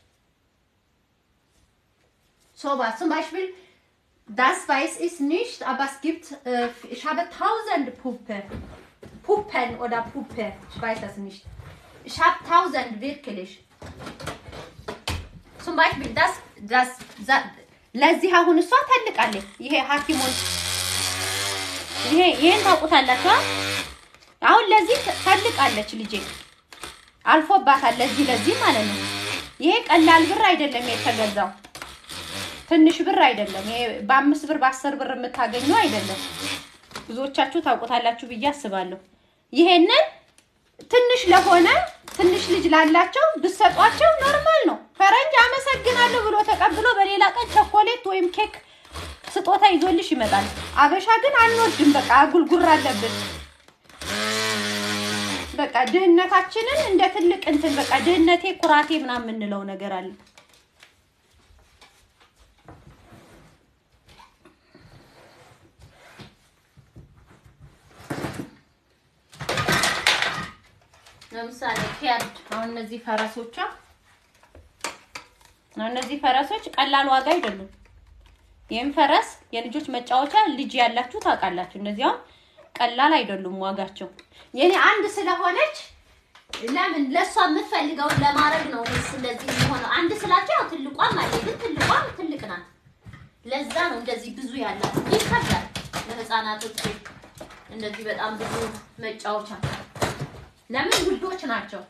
Sowas. Zum Beispiel, das weiß ich nicht, aber es gibt, äh, ich habe tausende Puppe. Puppen oder Puppe, ich weiß das nicht. Ich habe tausend wirklich. Zum Beispiel das, das, ለዚህ አሁን እሷ ታልቃለች። ይሄ ሐኪሙን ይሄ ይሄን ታውቁታላችሁ። አሁን ለዚህ ታልቃለች ልጄ አልፎባታል። ለዚህ ለዚህ ማለት ነው። ይሄ ቀላል ብር አይደለም የተገዛው፣ ትንሽ ብር አይደለም። ይሄ በአምስት ብር በአስር ብር የምታገኘው አይደለም። ብዙዎቻችሁ ታውቁታላችሁ ብዬ አስባለሁ። ይሄንን ትንሽ ለሆነ ትንሽ ልጅ ላላቸው ብሰጧቸው ኖርማል ነው። ፈረንጅ አመሰግናለሁ ብሎ ተቀብሎ በሌላ ቀን ቸኮሌት ወይም ኬክ ስጦታ ይዞልሽ ይመጣል። አበሻ ግን አንወድም። በቃ አጉልጉር አለብን። በቃ ድህነታችንን እንደ ትልቅ እንትን በቃ ድህነቴ ኩራቴ ምናምን የምንለው ነገር አለ። ለምሳሌ ፊያርድ አሁን እነዚህ ፈረሶቿ እነዚህ ፈረሶች ቀላል ዋጋ አይደሉም። ይህም ፈረስ የልጆች መጫወቻ ልጅ ያላችሁ ታውቃላችሁ። እነዚህ አሁን ቀላል አይደሉም ዋጋቸው። የኔ አንድ ስለሆነች ለምን ለእሷ የምትፈልገውን ለማድረግ ነው እንደዚህ የሚሆነው። አንድ ስላቸው ያው ትልቋም አለ፣ ግን ትልቋም ትልቅ ናት። ለዛ ነው እንደዚህ ብዙ ያላት። ይከብዳል ለህፃናቶች እንደዚህ በጣም ብዙ መጫወቻ ለምን ውዶች ናቸው።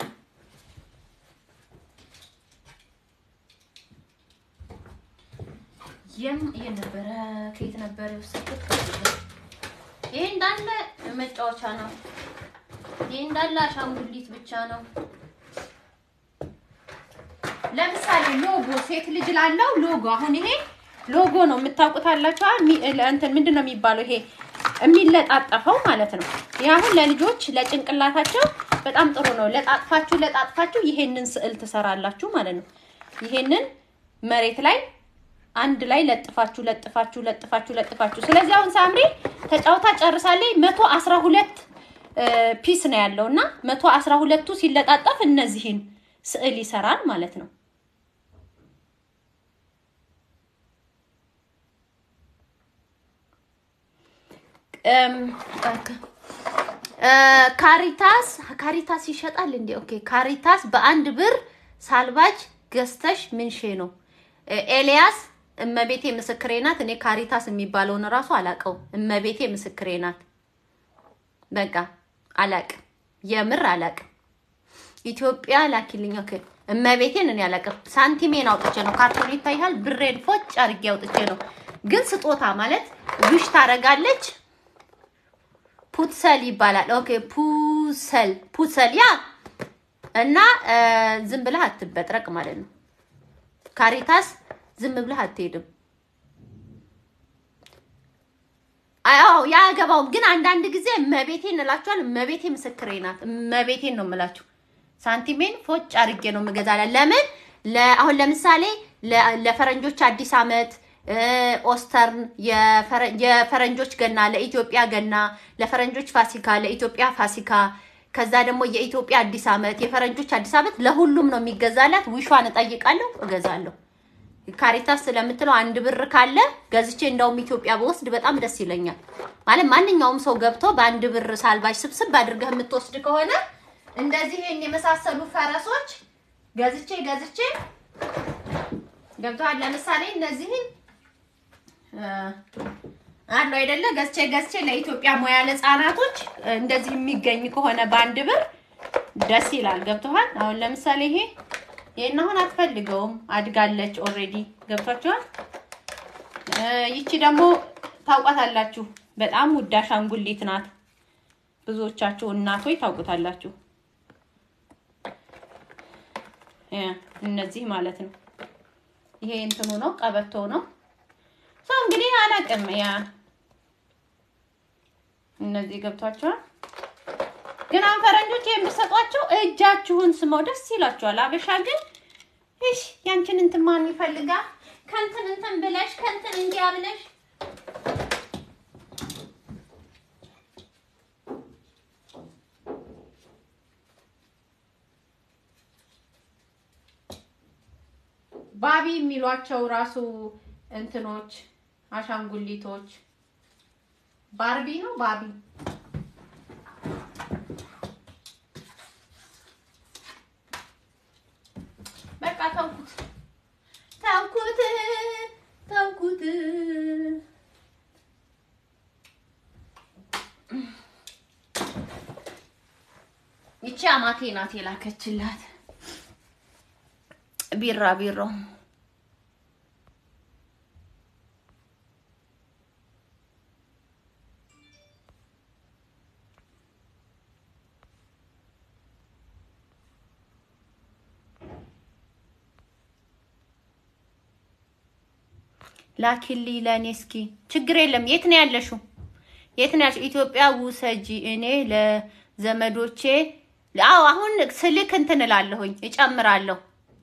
የም የነበረ ከየት ነበረ የወሰድኩት? ይሄ እንዳለ መጫወቻ ነው። ይሄ እንዳለ አሻንጉሊት ብቻ ነው። ለምሳሌ ሎጎ ሴት ልጅ ላለው ሎጎ አሁን ይሄ ሎጎ ነው የምታውቁታላችሁ። እንትን ምንድን ነው የሚባለው ይሄ የሚለጣጠፈው ማለት ነው። ይህ አሁን ለልጆች ለጭንቅላታቸው በጣም ጥሩ ነው። ለጣጥፋችሁ ለጣጥፋችሁ ይሄንን ስዕል ትሰራላችሁ ማለት ነው። ይሄንን መሬት ላይ አንድ ላይ ለጥፋችሁ ለጥፋችሁ ለጥፋችሁ ለጥፋችሁ። ስለዚህ አሁን ሳምሪ ተጫውታ ጨርሳለች። መቶ አስራ ሁለት ፒስ ነው ያለው እና መቶ አስራ ሁለቱ ሲለጣጠፍ እነዚህን ስዕል ይሰራል ማለት ነው። ካሪታስ ካሪታስ ይሸጣል እንዴ? ኦኬ ካሪታስ በአንድ ብር ሳልባጅ ገዝተሽ ምንሼ ነው። ኤልያስ እመቤቴ ምስክሬ ናት። እኔ ካሪታስ የሚባለውን እራሱ አላውቀው። እመቤቴ ምስክሬ ናት። በቃ አላውቅም፣ የምር አላውቅም። ኢትዮጵያ ላኪልኝ። ኦኬ እመቤቴን እኔ አላውቅም። ሳንቲሜን አውጥቼ ነው ካርቶን ይታያል። ብሬን ፎጭ አድርጌ አውጥቼ ነው። ግን ስጦታ ማለት ውሽ ታደርጋለች ፑትሰል ይባላል። ኦኬ ፑሰል ፑሰል ያ እና ዝም ብለህ አትበጥረቅ ማለት ነው። ካሪታስ ዝም ብለህ አትሄድም። አዎ ያገባውም ግን አንዳንድ ጊዜ እመቤቴን እላችኋል። እመቤቴ ምስክሬ ናት። እመቤቴን ነው የምላችሁ። ሳንቲሜን ፎጭ አድርጌ ነው የምገዛላ። ለምን አሁን ለምሳሌ ለፈረንጆች አዲስ አመት ኦስተርን የፈረንጆች ገና ለኢትዮጵያ ገና፣ ለፈረንጆች ፋሲካ ለኢትዮጵያ ፋሲካ፣ ከዛ ደግሞ የኢትዮጵያ አዲስ አመት የፈረንጆች አዲስ አመት ለሁሉም ነው የሚገዛላት። ዊሿን እጠይቃለሁ፣ እገዛለሁ። ካሪታስ ስለምትለው አንድ ብር ካለ ገዝቼ እንደውም ኢትዮጵያ በወስድ በጣም ደስ ይለኛል። ማለት ማንኛውም ሰው ገብቶ በአንድ ብር ሳልባጅ ስብስብ አድርገህ የምትወስድ ከሆነ እንደዚህ ይሄን የመሳሰሉ ፈረሶች ገዝቼ ገዝቼ ገብተዋል። ለምሳሌ እነዚህን አሉ አይደለ? ገዝቼ ገዝቼ ለኢትዮጵያ ሙያ ለህፃናቶች እንደዚህ የሚገኝ ከሆነ በአንድ ብር ደስ ይላል። ገብተዋል። አሁን ለምሳሌ ይሄ ይሄን አሁን አትፈልገውም፣ አድጋለች ኦልሬዲ። ገብቷቸዋል። ይቺ ደግሞ ታውቋታላችሁ። በጣም ውድ አሻንጉሊት ናት። ብዙዎቻችሁ እናቶች ታውቁታላችሁ። ያ እነዚህ ማለት ነው። ይሄ እንትኑ ነው፣ ቀበቶ ነው። ሰው እንግዲህ አላውቅም። ያ እነዚህ ገብቷቸዋል። ግን አሁን ፈረንጆች የምትሰጧቸው እጃችሁን ስመው ደስ ይላቸዋል። አበሻ ግን እሺ ያንቺን እንትን ማን ይፈልጋል? ከንትን እንትን ብለሽ ከንትን እንዲያ ብለሽ ባቢ የሚሏቸው ራሱ እንትኖች አሻንጉሊቶች ባርቢ ነው ባቢ በቃ ተውኩት ተውኩት ተውኩት። ይቺ አማቴ ናት የላከችላት ቢራ ቢሮ ላኪሊ ለእኔ እስኪ። ችግር የለም። የት ነው ያለሽው? የት ነው ያለሽው? ኢትዮጵያ ውሰጂ። እኔ ለዘመዶቼ አዎ፣ አሁን ስልክ እንትን እላለሁኝ እጨምራለሁ።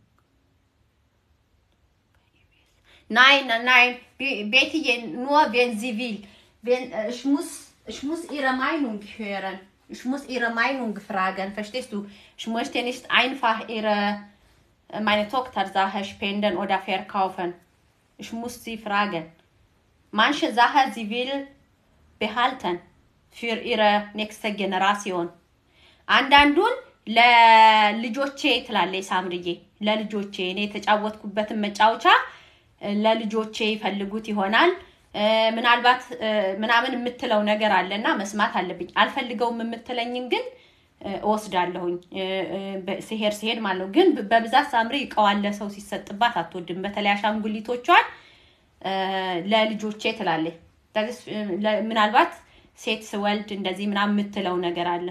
ናይን ናይን ቤትዬ ኑወ ቬንዚቪል ich muss ich muss ihre Meinung hören. Ich muss ihre Meinung fragen. Verstehst du? Ich möchte nicht einfach ihre meine Tochter-Sache spenden oder verkaufen. Ich muss sie fragen. Manche Sachen sie will behalten für ihre nächste Generation. አንዳንዱን ለልጆቼ ትላለች ሳምርዬ። ለልጆቼ እኔ የተጫወትኩበትን መጫወቻ ለልጆቼ ይፈልጉት ይሆናል ምናልባት ምናምን የምትለው ነገር አለና መስማት አለብኝ። አልፈልገውም የምትለኝን ግን እወስዳለሁኝ ሲሄድ ሲሄድ ማለት ነው። ግን በብዛት ሳምሪ እቃዋን ለሰው ሲሰጥባት አትወድም። በተለይ አሻንጉሊቶቿን ለልጆቼ ትላለች። ምናልባት ሴት ስወልድ እንደዚህ ምናምን የምትለው ነገር አለ።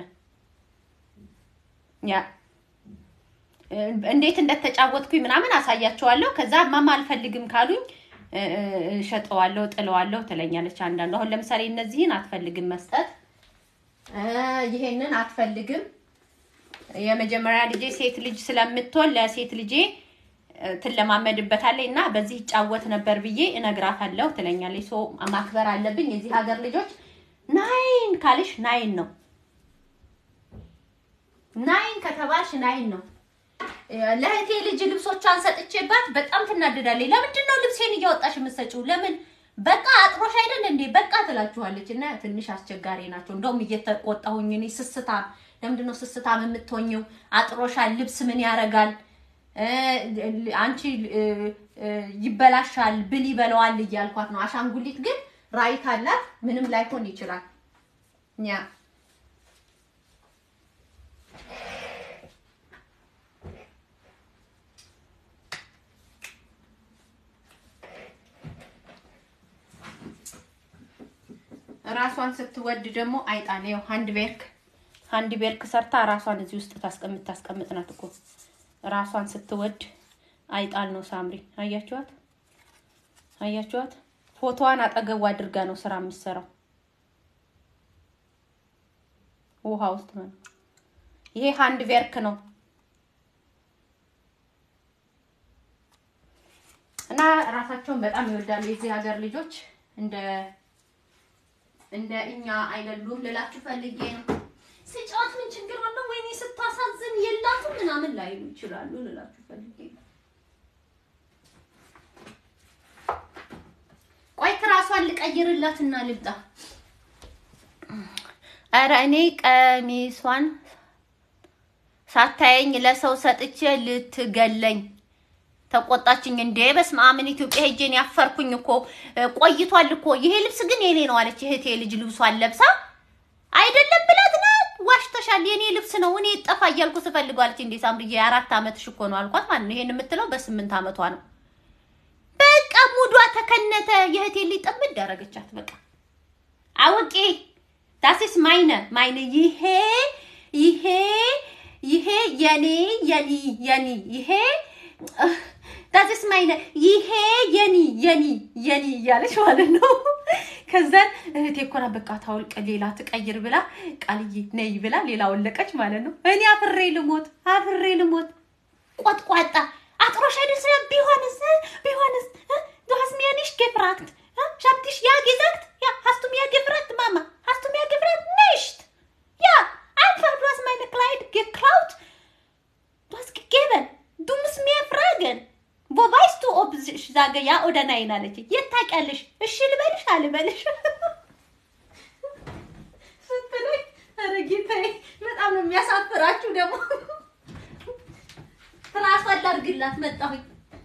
ያ እንዴት እንደተጫወትኩኝ ምናምን አሳያቸዋለሁ። ከዛ ማማ አልፈልግም ካሉኝ እሸጠዋለሁ፣ ጥለዋለሁ ትለኛለች። አንዳንዱ አሁን ለምሳሌ እነዚህን አትፈልግም መስጠት፣ ይሄንን አትፈልግም። የመጀመሪያ ልጄ ሴት ልጅ ስለምትሆን ለሴት ልጄ ትለማመድበታለች እና በዚህ ይጫወት ነበር ብዬ እነግራታለሁ ትለኛለች። ሶ ማክበር አለብኝ። የዚህ ሀገር ልጆች ናይን ካልሽ ናይን ነው። ናይን ከተባልሽ ናይን ነው። ለእህቴ ልጅ ልብሶቿን ሰጥቼባት በጣም ትናደዳለች። ለምንድን ነው ልብሴን እያወጣሽ የምትሰጪው? ለምን በቃ አጥሮሽ አይደል እንዴ? በቃ ትላችኋለች። እና ትንሽ አስቸጋሪ ናቸው። እንደውም እየተቆጣሁኝ እኔ ስስታም፣ ለምንድን ነው ስስታም የምትሆኝው? አጥሮሻል፣ ልብስ ምን ያደርጋል? አንቺ ይበላሻል፣ ብል ይበለዋል እያልኳት ነው። አሻንጉሊት ግን ራይት አላት። ምንም ላይሆን ይችላል ያ ራሷን ስትወድ ደግሞ አይጣን ያው ሃንድ ቤርክ ሃንድ ቤርክ ሰርታ ራሷን እዚህ ውስጥ ታስቀምጥ ታስቀምጥ ናት እኮ ራሷን ስትወድ አይጣል ነው። ሳምሪ አያችኋት? አያችኋት? ፎቶዋን አጠገቡ አድርጋ ነው ስራ የምትሰራው ውሃ ውስጥ ነው። ይሄ ሃንድ ቤርክ ነው እና ራሳቸውን በጣም ይወዳሉ የዚህ ሀገር ልጆች እንደ እንደ እኛ አይደሉም ልላችሁ ፈልጌ ነው። ስጫወት ምን ችግር አለው? ወይኔ ስታሳዝን የላትም ምናምን ላይሉ ይችላሉ ልላችሁ ፈልጌ ነው። ቆይ ትራሷን ልቀይርላትና ልብጣ። ኧረ እኔ ቀሚሷን ሳታየኝ ለሰው ሰጥቼ ልትገለኝ ተቆጣችኝ። እንዴ በስመ አብ ኢትዮጵያ ሄጄን ያፈርኩኝ እኮ ቆይቷል እኮ ይሄ ልብስ ግን የኔ ነው አለች። እህቴ ልጅ ልብሷን ለብሳ አይደለም ብላት ናት። ዋሽተሻል፣ የኔ ልብስ ነው እኔ ጠፋ እያልኩ ስፈልገው አለች። እንዴ ሳምርዬ የአራት ዓመትሽ እኮ ነው አልኳት ማለት ነው። ይሄን የምትለው በስምንት ዓመቷ ነው። በቃ ሙዷ ተከነተ። የእህቴ ልጅ ጥምድ ያደረገቻት በቃ አውቄ ዳስስ ማይነ ማይነ ይሄ ይሄ ይሄ የኔ የኒ የኒ ይሄ ዳስስ ማይነ ይሄ የኒ የኒ የኒ እያለች ማለት ነው። ከዛን እህቴ እኮ ናት በቃ ታውልቅ ሌላ ትቀይር ብላ ቃልዬ ነይ ብላ ሌላ ወለቀች ማለት ነው። እኔ አፍሬ ልሞት አፍሬ ልሞት ቆጥቋጣ አጥሮሽ አይደል ስለ ቢሆንስ ቢሆንስ du hast mir nicht gefragt ich hab dich ja gesagt ja hast du mir gefragt Mama hast du mir gefragt nicht ja einfach du hast meine Kleid geklaut du hast gegeben du musst mir fragen wo weißt du ob ich sage ja oder nein አለች የት ታውቂያለሽ እሺ ልበልሽ አልበልሽ ስትለኝ ኧረ ጌታዬ በጣም ነው የሚያሳፍራችሁ ደግሞ ትራስ አድርግላት መጣሁኝ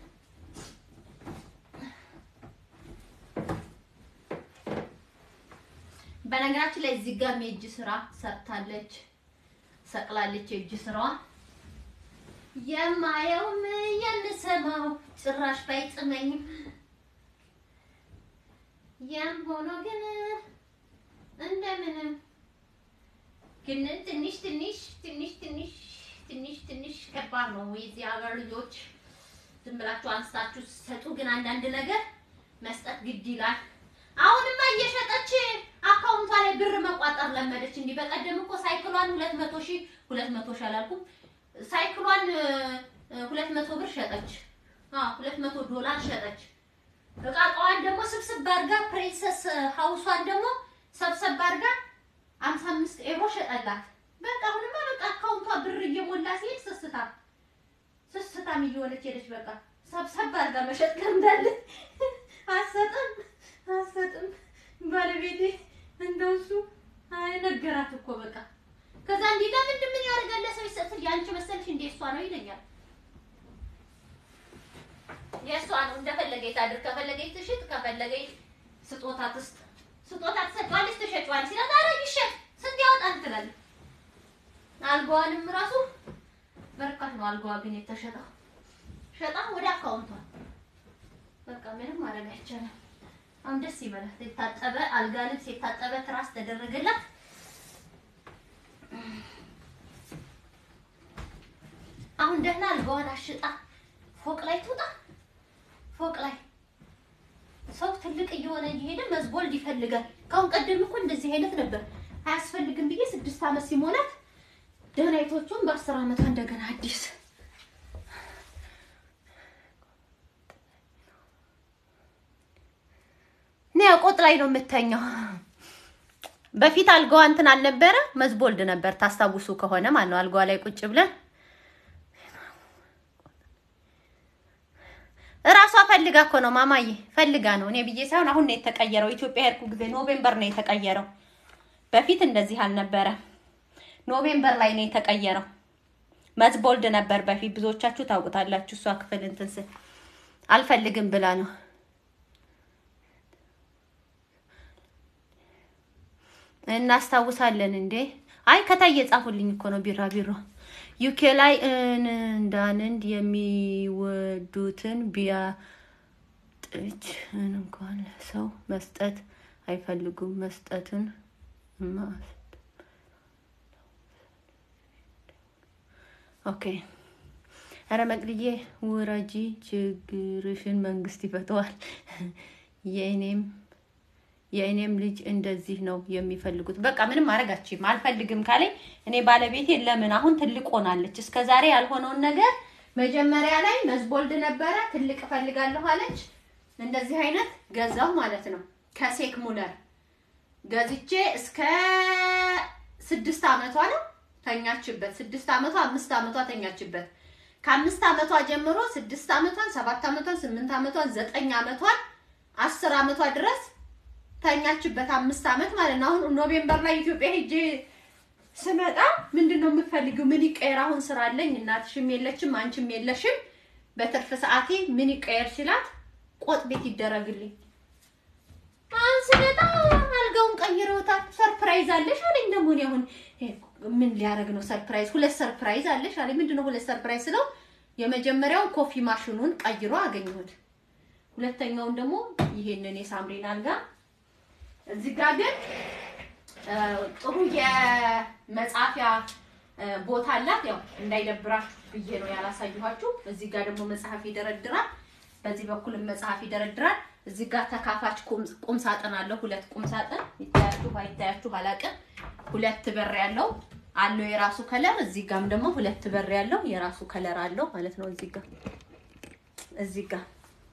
በነገራችን ላይ እዚህ ጋር የእጅ ስራ ሰርታለች ሰቅላለች። የእጅ ስራዋ የማየውም የምሰማው ጭራሽ ባይጥመኝም ያም ሆኖ ግን እንደምንም ግን ትንሽ ትንሽ ትንሽ ትንሽ ትንሽ ትንሽ ከባድ ነው። የዚህ ሀገር ልጆች ዝም ብላችሁ አንስታችሁ ስትሰጡ ግን አንዳንድ ነገር መስጠት ግድ ይላል። አሁንማ እየሸጠች አካውንቷ ላይ ብር መቋጠር ለመደች። እንዲህ በቀደም እኮ ሳይክሏን ሁለት መቶ ሺህ ሁለት መቶ ሺህ አላልኩም ሳይክሏን ሁለት መቶ ብር ሸጠች። አዎ ሁለት መቶ ዶላር ሸጠች። እቃ እቃዋን ደግሞ ስብስብ አድርጋ ፕሪንሰስ ሀውሷን ደግሞ ሰብሰብ አድርጋ አምሳ አምስት ኤሮ ሸጠላት። በቃ አሁንማ በቃ አካውንቷ ብር እየሞላ ሲሄድ ስስታ ስስታም እየሆነች ሄደች። በቃ ሰብሰብ አድርጋ መሸጥ ለምዳለች። አሰጥም አሰጥም ባለቤቴ እንደው እሱ አይ ነገራት እኮ በቃ ከዛ እንዲህ ለምንድን ምን ያደርጋል ለሰው ይሰጥል ያንቺ መሰልሽ እንደ እሷ ነው ይለኛል። የእሷ ነው እንደፈለገች ታድር፣ ከፈለገች ትሽጥ፣ ከፈለገች ስጦታ ትስጥ። ስጦታ ትሰጫዋለች፣ ትሸጫዋለች። ሲላት ኧረ ይሸጥ ስንት ያወጣል ትላለች። አልጋዋንም ራሱ በርካሽ ነው አልጋዋ ግን የተሸጠው ሸጣ ወደ አካውንቷ በቃ ምንም ማድረግ አይቻልም። አሁን ደስ ይበላት። የታጠበ አልጋ ልብስ የታጠበ ትራስ ተደረገላት። አሁን ደህና አልጋዋን አሽጣ ፎቅ ላይ ትውጣ። ፎቅ ላይ ሰው ትልቅ እየሆነ እየሄደ መዝቦልድ ይፈልጋል። ከአሁን ቀደም እኮ እንደዚህ አይነት ነበር። አያስፈልግም ብዬ ስድስት ዓመት ሲሞላት ደህናይቶቹን በአስር ዓመቷ እንደገና አዲስ እኔ ቆጥ ላይ ነው የምተኛው። በፊት አልጋዋ እንትን አልነበረ መዝቦልድ ነበር። ታስታውሱ ከሆነ ማለት ነው። አልጋዋ ላይ ቁጭ ብለን እራሷ ፈልጋ እኮ ነው ማማዬ፣ ፈልጋ ነው። እኔ ብዬ ሳይሆን አሁን ነው የተቀየረው። ኢትዮጵያ ሄድኩ ጊዜ ኖቬምበር ነው የተቀየረው። በፊት እንደዚህ አልነበረ። ኖቬምበር ላይ ነው የተቀየረው። መዝቦልድ ነበር በፊት። ብዙዎቻችሁ ታውቁታላችሁ። እሷ ክፍል እንትን ስል አልፈልግም ብላ ነው እናስታውሳለን እንዴ? አይ ከታይ የጻፉልኝ እኮ ነው። ቢራ ቢሮ ዩኬ ላይ እንዳንድ የሚወዱትን ቢያጥች እንኳን ሰው መስጠት አይፈልጉም። መስጠትን ኦኬ። ኧረ መቅድዬ ውረጂ፣ ችግርሽን መንግስት ይፈተዋል። የእኔም የእኔም ልጅ እንደዚህ ነው የሚፈልጉት። በቃ ምንም ማድረጋችም አልፈልግም ካለኝ እኔ ባለቤቴ ለምን አሁን ትልቅ ሆናለች። እስከ ዛሬ ያልሆነውን ነገር መጀመሪያ ላይ መዝቦልድ ነበረ ትልቅ እፈልጋለሁ አለች። እንደዚህ አይነት ገዛው ማለት ነው። ከሴክ ሙለር ገዝቼ እስከ ስድስት አመቷ ነው ተኛችበት። ስድስት አመቷ አምስት አመቷ ተኛችበት። ከአምስት አመቷ ጀምሮ ስድስት አመቷን፣ ሰባት አመቷን፣ ስምንት አመቷን፣ ዘጠኝ አመቷን፣ አስር አመቷ ድረስ ተኛችበት አምስት አመት ማለት ነው። አሁን ኖቬምበር ላይ ኢትዮጵያ ሄጄ ስመጣ ምንድን ነው የምትፈልጊው? ምን ይቀየር? አሁን ስራ አለኝ፣ እናትሽም የለችም፣ አንቺም የለሽም። በትርፍ ሰዓቴ ምን ይቀየር ሲላት ቆጥ ቤት ይደረግልኝ። አሁን ስመጣ አልጋውን ቀይረውታል። ሰርፕራይዝ አለሽ አለኝ። ደግሞ እኔ አሁን ምን ሊያደርግ ነው ሰርፕራይዝ? ሁለት ሰርፕራይዝ አለሽ አለኝ። ምንድን ነው ሁለት ሰርፕራይዝ ስለው የመጀመሪያውን ኮፊ ማሽኑን ቀይሮ አገኘሁት። ሁለተኛውን ደግሞ ይሄንን የሳምሪን አልጋ እዚህ ጋር ግን እ፣ ጥሩ የመጻፊያ እ፣ ቦታ አላት። ያው እንዳይደብራችሁ ብዬ ነው ያላሳየኋችሁ። እዚህ ጋር ደግሞ መጽሐፍ ይደረድራል። በዚህ በኩልም መጽሐፍ ይደረድራል። እዚህ ጋር ተካፋች ቁም- ቁም ሳጥን አለው። ሁለት ቁም ሳጥን ይታያችሁ አይታያችሁ አላውቅም። ሁለት በር ያለው አለው የራሱ ከለር። እዚህ ጋርም ደግሞ ሁለት በር ያለው የራሱ ከለር አለው ማለት ነው። እዚህ ጋር እዚህ ጋር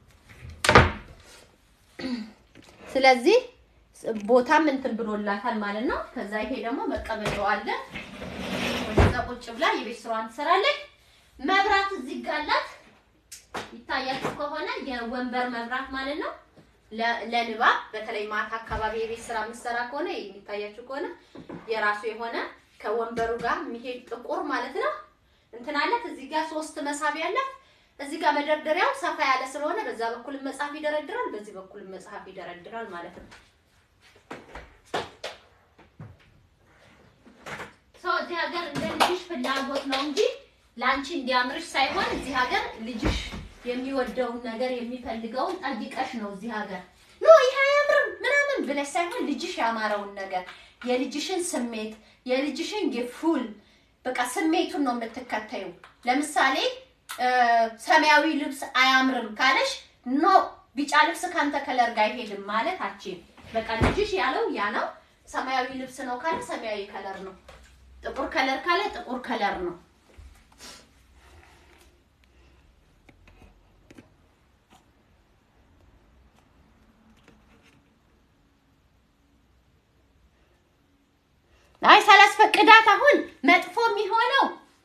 ስለዚህ ቦታም እንትን ብሎላታል ማለት ነው። ከዛ ይሄ ደግሞ መቀመጫው አለ። ወደዛ ቁጭ ብላ የቤት ስራዋን ትሰራለች። መብራት እዚህ ጋር አላት። ይታያችሁ ከሆነ የወንበር መብራት ማለት ነው። ለ- ለንባብ በተለይ ማታ አካባቢ የቤት ስራ የምትሰራ ከሆነ የሚታያችሁ ከሆነ የራሱ የሆነ ከወንበሩ ጋር የሚሄድ ጥቁር ማለት ነው እንትን አላት። እዚህ ጋር ሶስት መሳቢያ አላት። እዚህ ጋር መደርደሪያው ሰፋ ያለ ስለሆነ በዛ በኩል መጽሐፍ ይደረድራል፣ በዚህ በኩል መጽሐፍ ይደረድራል ማለት ነው። ሰው እዚህ ሀገር እንደ ልጅሽ ፍላጎት ነው እንጂ ለአንቺ እንዲያምርሽ ሳይሆን እዚህ ሀገር ልጅሽ የሚወደውን ነገር የሚፈልገውን ጠይቀሽ ነው እዚህ ሀገር ኖ ይሄ አያምርም ምናምን ብለሽ ሳይሆን ልጅሽ ያማረውን ነገር የልጅሽን ስሜት የልጅሽን የፉል በቃ ስሜቱን ነው የምትከተዩ። ለምሳሌ እ፣ ሰማያዊ ልብስ አያምርም ካለሽ ኖ ቢጫ ልብስ ካንተ ከለር ጋር አይሄድም ማለት አችም በቃ ልጅሽ ያለው ያ ነው። ሰማያዊ ልብስ ነው ካለ ሰማያዊ ከለር ነው። ጥቁር ከለር ካለ ጥቁር ከለር ነው። አይ ሳላስፈቅዳት አሁን መጥፎ የሚሆነው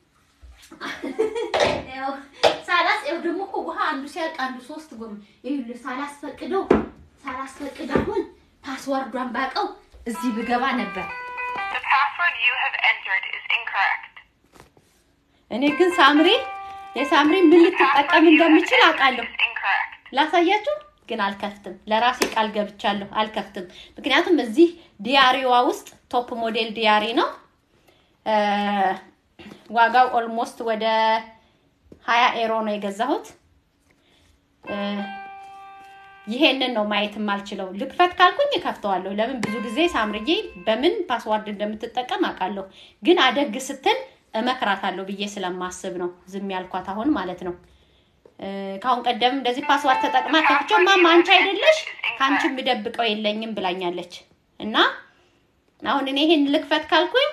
ያው ሳላስ ያው ደግሞ እኮ ውሃ አንዱ ሲያልቅ አንዱ ሶስት ጎም ይኸውልህ ሳላስፈቅደው ሳላስፈቅድ አሁን ፓስዋርዷን ባቀው እዚህ ብገባ ነበር። The password you have entered is incorrect. እኔ ግን ሳምሪ የሳምሪ ምን ልትጠቀም እንደምችል አውቃለሁ። Is incorrect. ላሳያችሁ ግን አልከፍትም። ለራሴ ቃል ገብቻለሁ አልከፍትም። ምክንያቱም እዚህ ዲያሪዋ ውስጥ ቶፕ ሞዴል ዲያሪ ነው። እ፣ ዋጋው ኦልሞስት ወደ ሀያ ኤሮ ነው የገዛሁት። እ፣ ይሄንን ነው ማየት የማልችለው። ልክፈት ካልኩኝ እከፍተዋለሁ። ለምን ብዙ ጊዜ ሳምርዬ በምን ፓስዋርድ እንደምትጠቀም አውቃለሁ። ግን አደግ ስትል እመክራታለሁ ብዬ ስለማስብ ነው ዝም ያልኳት አሁን ማለት ነው። እ፣ ከአሁን ቀደም እንደዚህ ፓስዋርድ ተጠቅማ ከፍቼው ማማ አንቺ አይደለሽ ከአንቺ የምደብቀው የለኝም ብላኛለች። እና አሁን እኔ ይሄን ልክፈት ካልኩኝ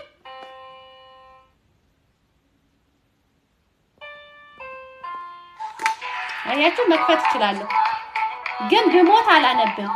አያችሁ መክፈት እችላለሁ፣ ግን ብሞት አላነብም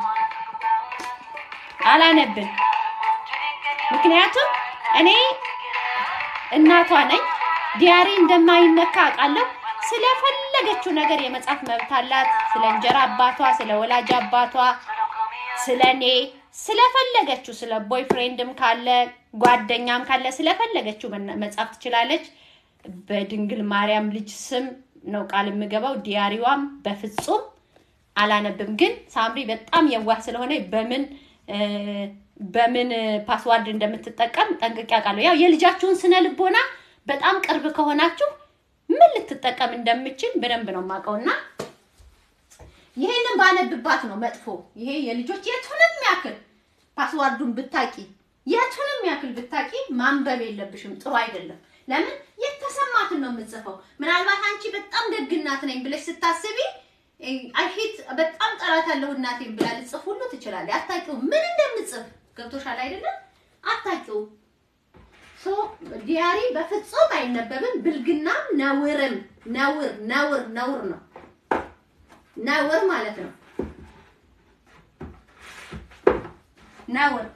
አላነብም። ምክንያቱም እኔ እናቷ ነኝ። ዲያሪ እንደማይነካ አውቃለሁ። ስለፈለገችው ነገር የመጻፍ መብት አላት። ስለ እንጀራ አባቷ፣ ስለ ወላጅ አባቷ፣ ስለ እኔ፣ ስለፈለገችው ስለ ቦይፍሬንድም ካለ ጓደኛም ካለ ስለፈለገችው መና- መጻፍ ትችላለች። በድንግል ማርያም ልጅ ስም ነው ቃል የምገባው። ዲያሪዋም በፍጹም አላነብም። ግን ሳምሪ በጣም የዋህ ስለሆነ በምን እ፣ በምን ፓስዋርድ እንደምትጠቀም ጠንቅቄ አውቃለሁ። ያው የልጃችሁን ስነ ልቦና በጣም ቅርብ ከሆናችሁ ምን ልትጠቀም እንደምችል በደንብ ነው የማውቀው እና ይሄንን ባነብባት ነው መጥፎ። ይሄ የልጆች የቱንም ያክል ፓስዋርዱን ብታቂ የቱንም ያክል ብታቂ ማንበብ የለብሽም። ጥሩ አይደለም። ለምን የተሰማትን ነው የምጽፈው። ምናልባት አንቺ በጣም ደግ እናት ነኝ ብለሽ ስታስቢ አይሄት በጣም ጠላት ያለው እናቴን ብላ ልጽፍ ሁሉ ትችላለች። አታውቂውም ምን እንደምጽፍ ገብቶሻል አይደለም? አታውቂውም። ሶ ዲያሪ በፍጹም አይነበብም። ብልግናም ነውርም ነውር ነውር ነውር ነው ነውር ማለት ነው ነውር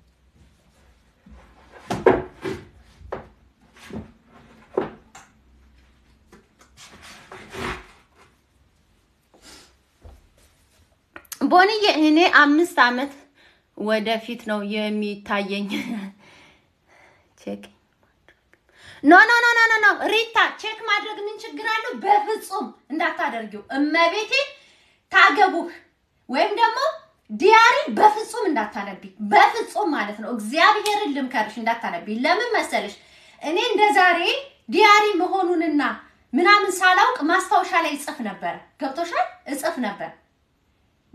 ቦንዬ እኔ አምስት አመት ወደፊት ነው የሚታየኝ። ቼክ ኖ ኖ ኖ ኖ ኖ ኖ ሪታ ቼክ ማድረግ ምን ችግር አለው? በፍጹም እንዳታደርጊው። እመቤቴ ታገቡህ ወይም ደግሞ ዲያሪ በፍጹም እንዳታነቢ፣ በፍጹም ማለት ነው። እግዚአብሔርን ልምከርሽ እንዳታነቢ። ለምን መሰለሽ እኔ እንደ ዛሬ ዲያሪ መሆኑንና ምናምን ሳላውቅ ማስታወሻ ላይ እጽፍ ነበር። ገብቶሻል? እጽፍ ነበር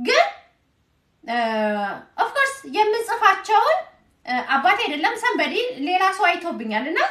ግን ኦፍኮርስ የምጽፋቸውን እ፣ አባቴ አይደለም ሰንበዲ ሌላ ሰው አይቶብኛል እና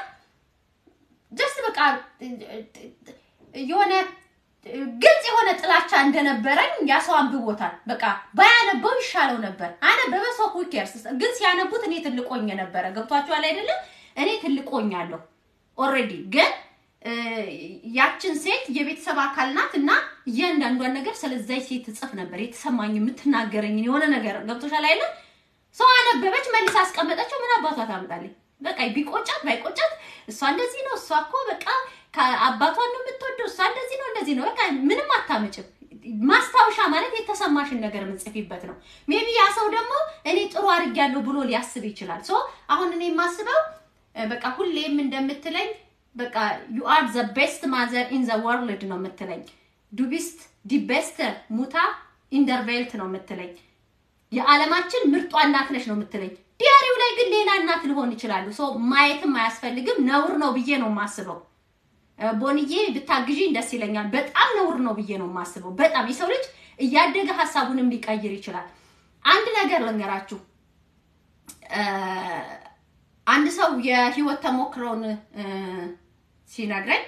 ጀስት በቃ እ፣ እ፣ የሆነ እ፣ ግልጽ የሆነ ጥላቻ እንደነበረኝ ያ ሰው አንብቦታል። በቃ ባያነበው ይሻለው ነበር። አነበበ ሰው ኩኬርስ ግን ሲያነቡት እኔ ትልቆኝ ነበረ። ገብቷችኋል አይደለም? እኔ ትልቆኛለሁ ኦልሬዲ ግን እ፣ ያችን ሴት የቤተሰብ አካል ናት እና እያንዳንዷን ነገር ስለዛች ሴት ትጽፍ ነበር። የተሰማኝ የምትናገረኝ የሆነ ነገር ገብቶሻል አይደል? ሰው አነበበች፣ መልስ አስቀመጠችው። ምን አባቷ ታምጣለች? በቃ ቢቆጫት ባይቆጫት እሷ እንደዚህ ነው፣ እሷ እኮ በቃ ከአባቷን ነው የምትወደው፣ እሷ እንደዚህ ነው እንደዚህ ነው፣ በቃ ምንም አታመጭም። ማስታወሻ ማለት የተሰማሽን ነገር የምጽፊበት ነው። ሜቢ ያ ሰው ደግሞ እኔ ጥሩ አድርጌያለሁ ብሎ ሊያስብ ይችላል። ሶ አሁን እኔ የማስበው እ፣ በቃ ሁሌም እንደምትለኝ በቃ ዩ አር ዘ ቤስት ማዘር ኢን ዘ ወርልድ ነው የምትለኝ። ዱ ቢስት ዲ ቤስት ሙታ ኢንደርቬልት ነው የምትለኝ። የዓለማችን ምርጧ እናት ነች ነው የምትለኝ። ዲያሪው ላይ ግን ሌላ እናት ልሆን ይችላሉ። ሶ ማየትም አያስፈልግም፣ ነውር ነው ብዬ ነው የማስበው። እ፣ ቦንዬ ብታግዢኝ ደስ ይለኛል። በጣም ነውር ነው ብዬ ነው የማስበው። በጣም የሰው ልጅ እያደገ ሀሳቡንም ሊቀይር ይችላል። አንድ ነገር ልንገራችሁ። እ፣ አንድ ሰው የህይወት ተሞክሮውን እ፣ ሲነግረኝ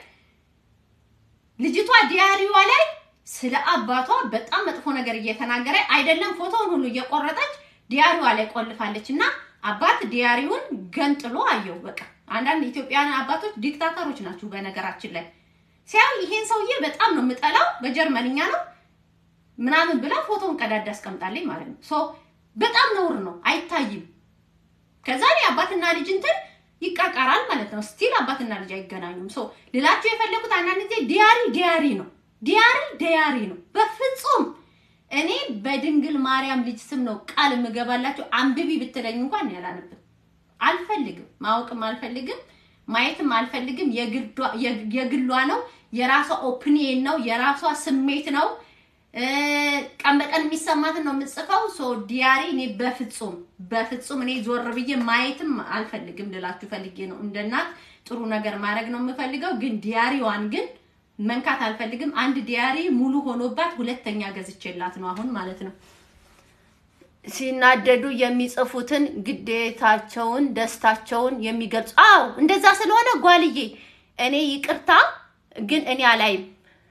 ልጅቷ ዲያሪዋ ላይ ስለ አባቷ በጣም መጥፎ ነገር እየተናገረ አይደለም ፎቶውን ሁሉ እየቆረጠች ዲያሪዋ ላይ ቆልፋለች እና አባት ዲያሪውን ገንጥሎ አየው። በቃ አንዳንድ ኢትዮጵያውያን አባቶች ዲክታተሮች ናቸው። በነገራችን ላይ ሲያዩ ይሄን ሰውዬ በጣም ነው የምጠላው፣ በጀርመንኛ ነው ምናምን ብላ ፎቶውን ቀዳዳ አስቀምጣለኝ ማለት ነው። ሶ በጣም ነውር ነው፣ አይታይም። ከዛ ላይ አባትና ልጅ እንትን ይቃቃራል ማለት ነው። ስቲል አባትና ልጅ አይገናኙም። ሶ ልላችሁ የፈለጉት አንዳንድ ጊዜ ዲያሪ ዲያሪ ነው፣ ዲያሪ ዲያሪ ነው። በፍጹም እኔ በድንግል ማርያም ልጅ ስም ነው ቃል የምገባላችሁ። አንብቢ ብትለኝ እንኳን እኔ አላነብም። አልፈልግም፣ ማወቅም አልፈልግም፣ ማየትም አልፈልግም። የግዷ- የግሏ ነው፣ የራሷ ኦፒኒየን ነው፣ የራሷ ስሜት ነው። እ፣ ቀን በቀን የሚሰማትን ነው የምጽፈው። ሶ ዲያሪ እኔ በፍጹም በፍጹም እኔ ዞር ብዬ ማየትም አልፈልግም ልላችሁ ፈልጌ ነው። እንደ እናት ጥሩ ነገር ማድረግ ነው የምፈልገው፣ ግን ዲያሪዋን ግን መንካት አልፈልግም። አንድ ዲያሪ ሙሉ ሆኖባት ሁለተኛ ገዝቼላት ነው አሁን ማለት ነው። ሲናደዱ የሚጽፉትን ግዴታቸውን፣ ደስታቸውን የሚገልጹ አዎ፣ እንደዛ ስለሆነ ጓልዬ እኔ ይቅርታ ግን እኔ አላይም።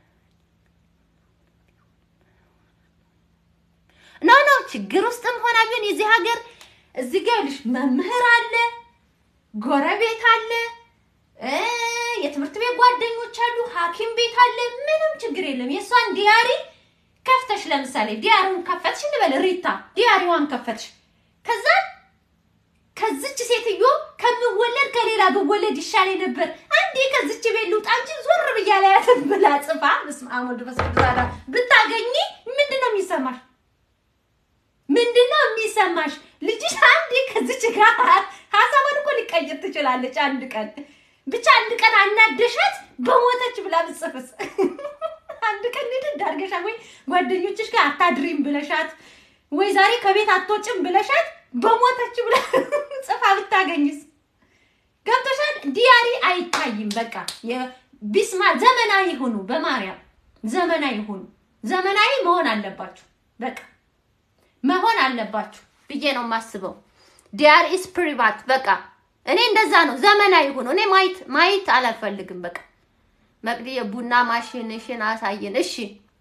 ኖ ኖ ችግር ውስጥም ሆና ቢሆን የዚህ ሀገር እዚህ ጋር ይኸውልሽ መምህር አለ፣ ጎረቤት አለ፣ እ የትምህርት ቤት ጓደኞች አሉ፣ ሐኪም ቤት አለ። ምንም ችግር የለም። የእሷን ዲያሪ ከፍተሽ ለምሳሌ ዲያሪውን ከፈትሽ እንበል ሪታ ዲያሪዋን ከፈትሽ ከዛ ከዚች ሴትዮ ከምወለድ ከሌላ ብወለድ ይሻለኝ ነበር። አንዴ ከዚች ቤት ልውጣ እንጂ ዞር ብያ ላያትን ብላ ጽፋ በስመ አብ ወወልድ ወመንፈስ ቅዱስ አሐዱ አምላክ ብታገኚ ምንድን ነው የሚሰማሽ? ምንድን ነው የሚሰማሽ? ልጅሽ አንዴ ከዚች ጋር ሀሳቧን እኮ ሊቀይር ትችላለች። አንድ ቀን ብቻ አንድ ቀን አናደሻት በሞተች ብላ ብጽፍስ አንድ ቀን ንድድ አድርገሻት ወይ ጓደኞችሽ ጋር አታድሪም ብለሻት ወይ ዛሬ ከቤት አትወጭም ብለሻት በሞተች ብላ ጽፋ ብታገኝስ? ገብቶሻል? ዲያሪ አይታይም። በቃ የቢስማ ዘመናዊ ሁኑ፣ በማርያም ዘመናዊ ሁኑ። ዘመናዊ መሆን አለባችሁ። በቃ መሆን አለባችሁ ብዬ ነው የማስበው። ዲያር ኢስ ፕሪቫት በቃ እኔ እንደዛ ነው። ዘመናዊ ሁኑ። እኔ ማየት ማየት አላልፈልግም። በቃ መቅዲ የቡና ማሽንሽን አሳየን። እሺ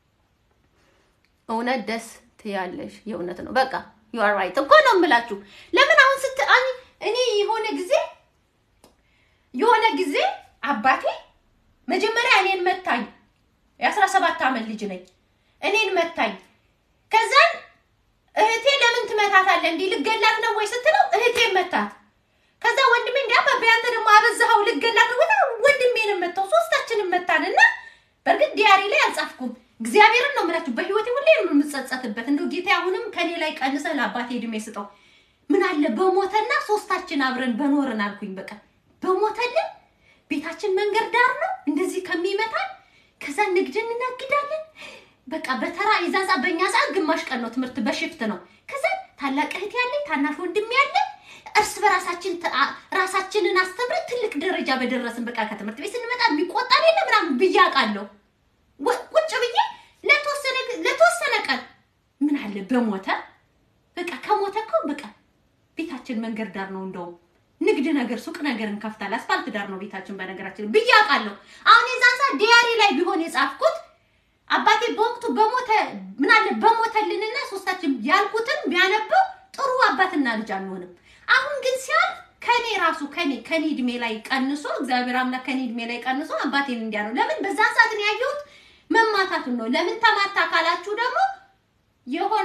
እውነት ደስ ትያለሽ። የእውነት ነው። በቃ ዩ አር ራይት እኮ ነው የምላችሁ። ለምን አሁን ስት አይ- እኔ የሆነ ጊዜ የሆነ ጊዜ አባቴ መጀመሪያ እኔን መታኝ። የአስራ ሰባት ዓመት ልጅ ነኝ። እኔን መታኝ። ከዛን እህቴ ለምን ትመታታለህ? እንዲህ ልገላት ነው ወይ ስትለው እህቴ መታት። ከዛ ወንድሜ እንዲ አባቤ አንተ ደግሞ አበዛኸው ልገላት ነው ወይ ወንድሜንም መታው። ሶስታችንም መታንና በእርግጥ ዲያሪ ላይ አልጻፍኩም። እግዚአብሔርን ነው የምላችሁ። በህይወቴ ሁሌ ነው የምጸጸትበት። እንደው ጌታ አሁንም ከኔ ላይ ቀንሰህ ለአባቴ እድሜ ስጠው። ምን አለ በሞተና ሶስታችን አብረን በኖርን አልኩኝ። በቃ በሞተልን ቤታችን መንገድ ዳር ነው እንደዚህ ከሚመታን ከዛ ንግድ እንነግዳለን። በቃ በተራ የዛዛ በእኛ ሰዓት ግማሽ ቀን ነው ትምህርት በሽፍት ነው። ከዛ ታላቅ እህት ያለኝ ታናሽ ወንድም ያለኝ እርስ በራሳችን ተ- አ- ራሳችንን አስተምረን ትልቅ ደረጃ በደረስን በቃ ከትምህርት ቤት ስንመጣ የሚቆጣን የለ ምናምን ብዬ አውቃለሁ። ወ- ቁጭ ብዬ ለተወሰነ ግ- ለተወሰነ ቀን ምን አለ አለ በሞተ በቃ ከሞተ እኮ በቃ ቤታችን መንገድ ዳር ነው። እንደውም ንግድ ነገር ሱቅ ነገር እንከፍታለን። አስፋልት ዳር ነው ቤታችን በነገራችን ብዬ አውቃለሁ። አሁን የዛን ሰዓት ዲያሪ ላይ ቢሆን የጻፍኩት አባቴ በወቅቱ በሞተ ምን አለ በሞተልንና ሶስታችን ያልኩትን ቢያነበው ጥሩ አባትና ልጅ አንሆንም። አሁን ግን ሲያልፍ ከኔ ራሱ ከኔ ከኔ እድሜ ላይ ቀንሶ እግዚአብሔር አምላክ ከኔ እድሜ ላይ ቀንሶ አባቴን እንዲያ ነው። ለምን በዛን ሰዓት ነው ያየሁት መማታቱን ነው። ለምን ተማታ ካላችሁ ደግሞ የሆነ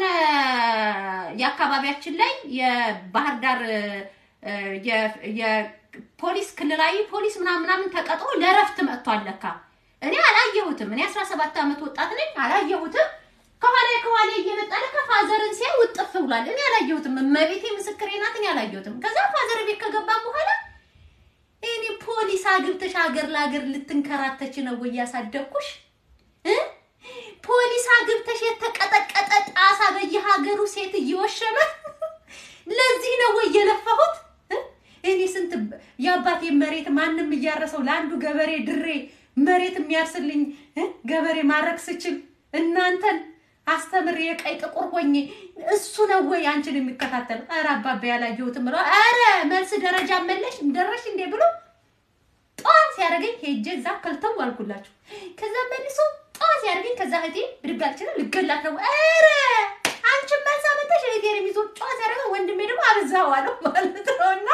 የአካባቢያችን ላይ የባህር ዳር እ፣ የ- የፖሊስ ክልላዊ ፖሊስ ምናምን ምናምን ተቀጥሮ ለእረፍት መጥቷል ለካ። እኔ አላየሁትም። እኔ 17 ዓመት ወጣት ነኝ፣ አላየሁትም። ከኋላ ከኋላ እየመጣ ለካ ፋዘርን ሲያይ ውጥፍ ብሏል። እኔ አላየሁትም። እመቤቴ ምስክሬ ናት። እኔ አላየሁትም። ከዛ ፋዘር ቤት ከገባ በኋላ እኔ ፖሊስ አግብተሽ ሀገር ለሀገር ልትንከራተች ነው ወይ ያሳደግኩሽ እ? ፖሊስ አግብተሽ የተቀጠቀጠ ጣሳ በየሀገሩ ሴት እየወሸመ ለዚህ ነው ወይ የለፋሁት? እ? እኔ ስንት የአባቴ መሬት ማንም እያረሰው ለአንዱ ገበሬ ድሬ መሬት የሚያርስልኝ እ? ገበሬ ማድረግ ስችል እናንተን አስተምሬ የቀይ ጥቁር ሆኜ እሱ ነው ወይ አንቺን የሚከታተል? ኧረ አባባ ያላየሁትም ብለው ኧረ መልስ ደረጃ መለሽ ደረሽ እንዴ ብሎ ጠዋት ሲያደርገኝ ሄጄ እዛ ከልተው አልኩላችሁ። ከዛ መልሶ ጠዋት ሲያደርገኝ ከዛ እህቴ ብድግ አልችልም ልገላት ነው። ኧረ አንቺን መልስ አመጣሽ እህቴን የሚዞ ጠዋት ሲያደርገኝ ወንድሜ ደግሞ አብዛው አለው ማለት ነው። እና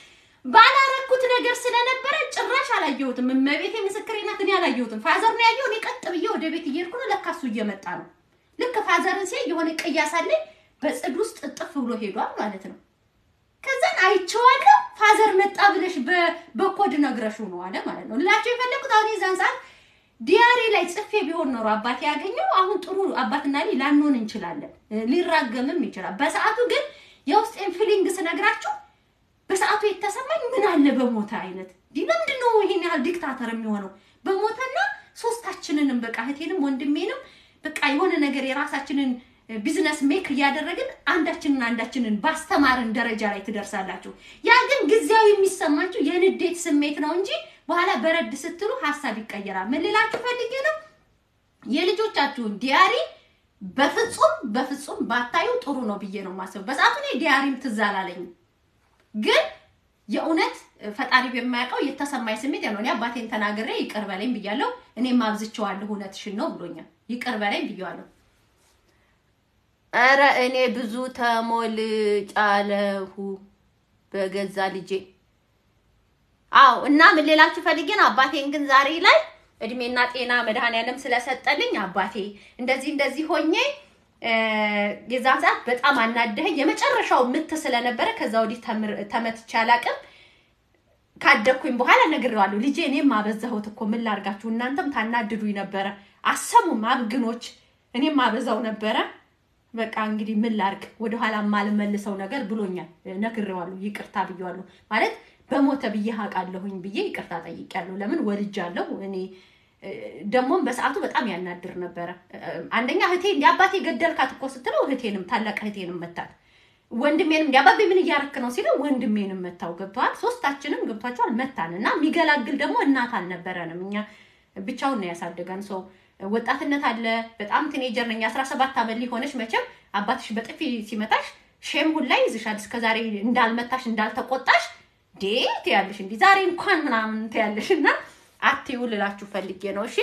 ባላረኩት ነገር ስለነበረ ጭራሽ አላየሁትም። እመቤቴ ምስክሬ ናት። እኔ አላየሁትም። ፋዘር ነው ያየው። እኔ ቀጥ ብዬ ወደ ቤት እየሄድኩ ነው። ለካ እሱ እየመጣ ነው። ልክ ፋዘርን ሲያይ የሆነ ቅያስ አለኝ በጽድ ውስጥ እጥፍ ብሎ ሄዷል ማለት ነው። ከዛን አይቼዋለሁ። ፋዘር መጣ ብለሽ በ- በኮድ ነግረሽው ነው አለ ማለት ነው። ላቸው የፈለኩት አሁን የዛን ሰዓት ዲያሪ ላይ ጽፌ ቢሆን ኖሮ አባቴ ያገኘው አሁን ጥሩ አባትና ልጅ ላንሆን እንችላለን፣ ሊራገምም ይችላል። በሰዓቱ ግን የውስጤን ፊሊንግ ስነግራችሁ በሰዓቱ የተሰማኝ ምን አለ በሞተ አይነት እንዲህ ለምንድን ነው ይሄን ያህል ዲክታተር የሚሆነው? በሞተና ሶስታችንንም በቃ እህቴንም ወንድሜንም በቃ የሆነ ነገር የራሳችንን ቢዝነስ ሜክ እያደረግን አንዳችንን አንዳችንን ባስተማርን ደረጃ ላይ ትደርሳላችሁ። ያ ግን ጊዜያዊ የሚሰማችሁ የንዴት ስሜት ነው እንጂ በኋላ በረድ ስትሉ ሀሳብ ይቀየራል። ምን ልላችሁ ፈልጌ ነው የልጆቻችሁን ዲያሪ በፍጹም በፍጹም ባታዩ ጥሩ ነው ብዬ ነው የማስበው። በሰዓቱ እኔ ዲያሪም ትዝ አላለኝም፣ ግን የእውነት ፈጣሪ በማያውቀው የተሰማኝ ስሜት ያው ነው። እኔ አባቴን ተናግሬ ይቅር በለኝ ብያለሁ። እኔም አብዝቼዋለሁ፣ እውነትሽን ነው ብሎኛል። ይቅር በለኝ ብያለሁ። ኧረ እኔ ብዙ ተሞልጫለሁ በገዛ ልጄ። አዎ እና ምን ሌላችሁ ፈልጌ ነው አባቴን ግን ዛሬ ላይ እድሜና ጤና መድኃኔዓለም ስለሰጠልኝ አባቴ እንደዚህ እንደዚህ ሆኜ እ፣ የዛን ሰዓት በጣም አናደኸኝ። የመጨረሻው ምት ስለነበረ ከዛ ወዲህ ተምር- ተመትቼ አላቅም። ካደግኩኝ በኋላ ነግሬዋለሁ። ልጄ እኔም አበዛሁት እኮ ምን ላርጋችሁ፣ እናንተም ታናድዱኝ ነበረ። አሰሙም አብግኖች፣ እኔም አበዛው ነበረ። በቃ እንግዲህ ምን ላርግ፣ ወደኋላ የማልመልሰው ነገር ብሎኛል። ነግሬዋለሁ፣ ይቅርታ ብዬዋለሁ። ማለት በሞተ ብዬ አውቃለሁኝ ብዬ ይቅርታ ጠይቄያለሁ። ለምን ወልጃለሁ እኔ እ፣ ደግሞም በሰዓቱ በጣም ያናድር ነበረ። እ፣ አንደኛ እህቴ እንዲ አባቴ ገደልካት እኮ ስትለው እህቴንም ታላቅ እህቴንም መታት ወንድሜንም እንዲ አባቤ ምን እያረክ ነው ሲለው ወንድሜንም መታው። ገብተዋል። ሶስታችንም ገብቷቸዋል። መታን እና የሚገላግል ደግሞ እናት አልነበረንም። እኛ ብቻውን ነው ያሳደገን ሰው ወጣትነት አለ። በጣም ቲኔጀር ነኝ። አስራ ሰባት ዓመት ሊሆነች መቼም አባትሽ በጥፊ ሲመታሽ ሼም ሁላ ይዝሻል። እስከዛሬ እንዳልመታሽ እንዳልተቆጣሽ ዴት ያለሽ እንዲ ዛሬ እንኳን ምናምን ትያለሽ እና አትዩ ልላችሁ ፈልጌ ነው። እሺ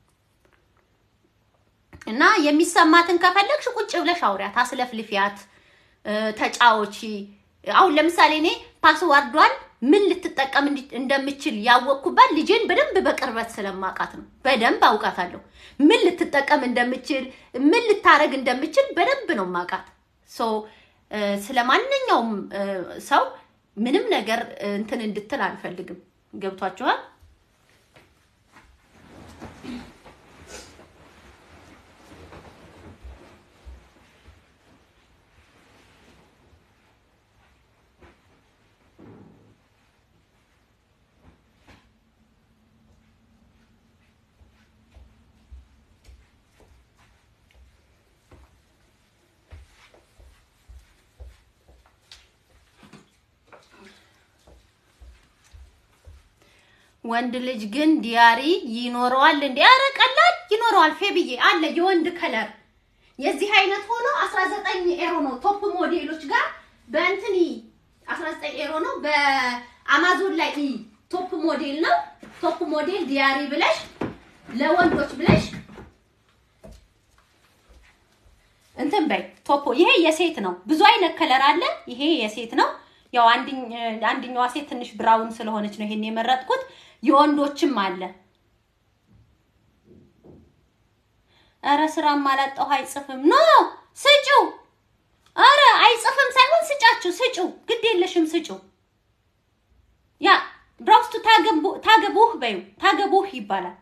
እና የሚሰማትን ከፈለግሽ ቁጭ ብለሽ አውሪያት፣ አስለፍልፊያት፣ እ፣ ተጫዎቺ። አሁን ለምሳሌ እኔ ፓስዋርዷን ምን ልትጠቀም እንዲ- እንደምችል ያወቅኩባት ልጄን በደንብ በቅርበት ስለማውቃት ነው። በደንብ አውቃታለሁ። ምን ልትጠቀም እንደምችል ምን ልታረግ እንደምችል በደንብ ነው ማውቃት። ሶ ስለ ማንኛውም እ፣ ሰው ምንም ነገር እ፣ እንትን እንድትል አልፈልግም። ገብቷችኋል? ወንድ ልጅ ግን ዲያሪ ይኖረዋል እንዴ? ኧረ ቀላል ይኖረዋል። ፌብዬ አለ የወንድ ከለር የዚህ አይነት ሆኖ 19 ኤሮ ነው። ቶፕ ሞዴሎች ጋር በእንትን ይ 19 ኤሮ ነው። በአማዞን ላይ ይ ቶፕ ሞዴል ነው። ቶፕ ሞዴል ዲያሪ ብለሽ ለወንዶች ብለሽ እንትን በይ ቶፖ። ይሄ የሴት ነው። ብዙ አይነት ከለር አለ። ይሄ የሴት ነው። ያው አንድኝ- አንደኛዋ ሴት ትንሽ ብራውን ስለሆነች ነው ይሄን የመረጥኩት። የወንዶችም አለ። ኧረ ስራም አላጣሁ አይጽፍም። ኖ ስጪው። ኧረ አይጽፍም ሳይሆን ስጫችሁ፣ ስጪው። ግድ የለሽም ስጪው። ያ ብራውስቱ ታገቡ- ታገቡህ በይው። ታገቡህ ይባላል።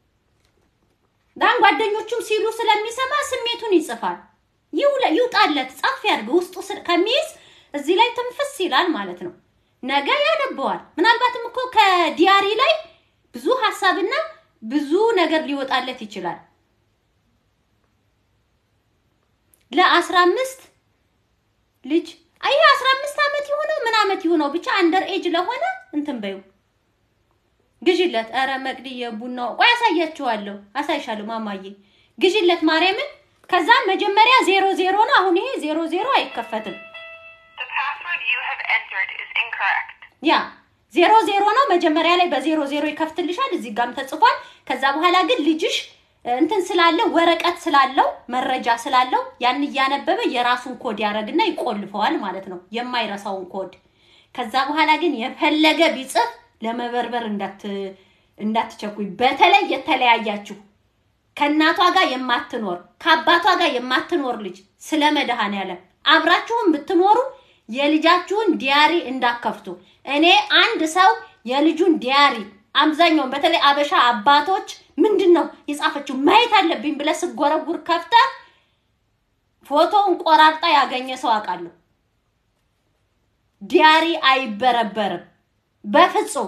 ዳን ጓደኞቹም ሲሉ ስለሚሰማ ስሜቱን ይጽፋል። ይውለ ይውጣለት ጻፍ ያድርግ ውስጡ ስር- ከሚይዝ እዚህ ላይ ትንፍስ ይላል ማለት ነው። ነገ ያነበዋል። ምናልባትም እኮ ከዲያሪ ላይ ብዙ ሀሳብና ብዙ ነገር ሊወጣለት ይችላል። ለአስራ አምስት ልጅ አይ አስራ አምስት ዓመት የሆነው ምን ዓመት የሆነው ብቻ አንደር ኤጅ ለሆነ እንትን በይው ግዢለት። ኧረ መቅዲ የቡናው ቆይ አሳያችኋለሁ፣ አሳይሻለሁ ማማዬ ግዢለት ማርያምን። ከዛ መጀመሪያ ዜሮ ዜሮ ነው። አሁን ይሄ ዜሮ ዜሮ አይከፈትም። The password you have entered is incorrect. ያ ዜሮ ዜሮ ነው። መጀመሪያ ላይ በዜሮ ዜሮ ይከፍትልሻል። እዚህ ጋም ተጽፏል። ከዛ በኋላ ግን ልጅሽ እ፣ እንትን ስላለው ወረቀት ስላለው መረጃ ስላለው ያን እያነበበ የራሱን ኮድ ያደርግና ይቆልፈዋል ማለት ነው፣ የማይረሳውን ኮድ። ከዛ በኋላ ግን የፈለገ ቢጽፍ ለመበርበር እንዳት እንዳትቸኩኝ። በተለይ የተለያያችሁ ከእናቷ ጋር የማትኖር ከአባቷ ጋር የማትኖር ልጅ ስለ መድኃኔዓለም አብራችሁን ብትኖሩ የልጃችሁን ዲያሪ እንዳከፍቱ። እኔ አንድ ሰው የልጁን ዲያሪ አብዛኛውን በተለይ አበሻ አባቶች ምንድን ነው የጻፈችው ማየት አለብኝ ብለህ ስጎረጉር ከፍተህ ፎቶውን ቆራርጣ ያገኘ ሰው አውቃለሁ። ዲያሪ አይበረበርም በፍጹም።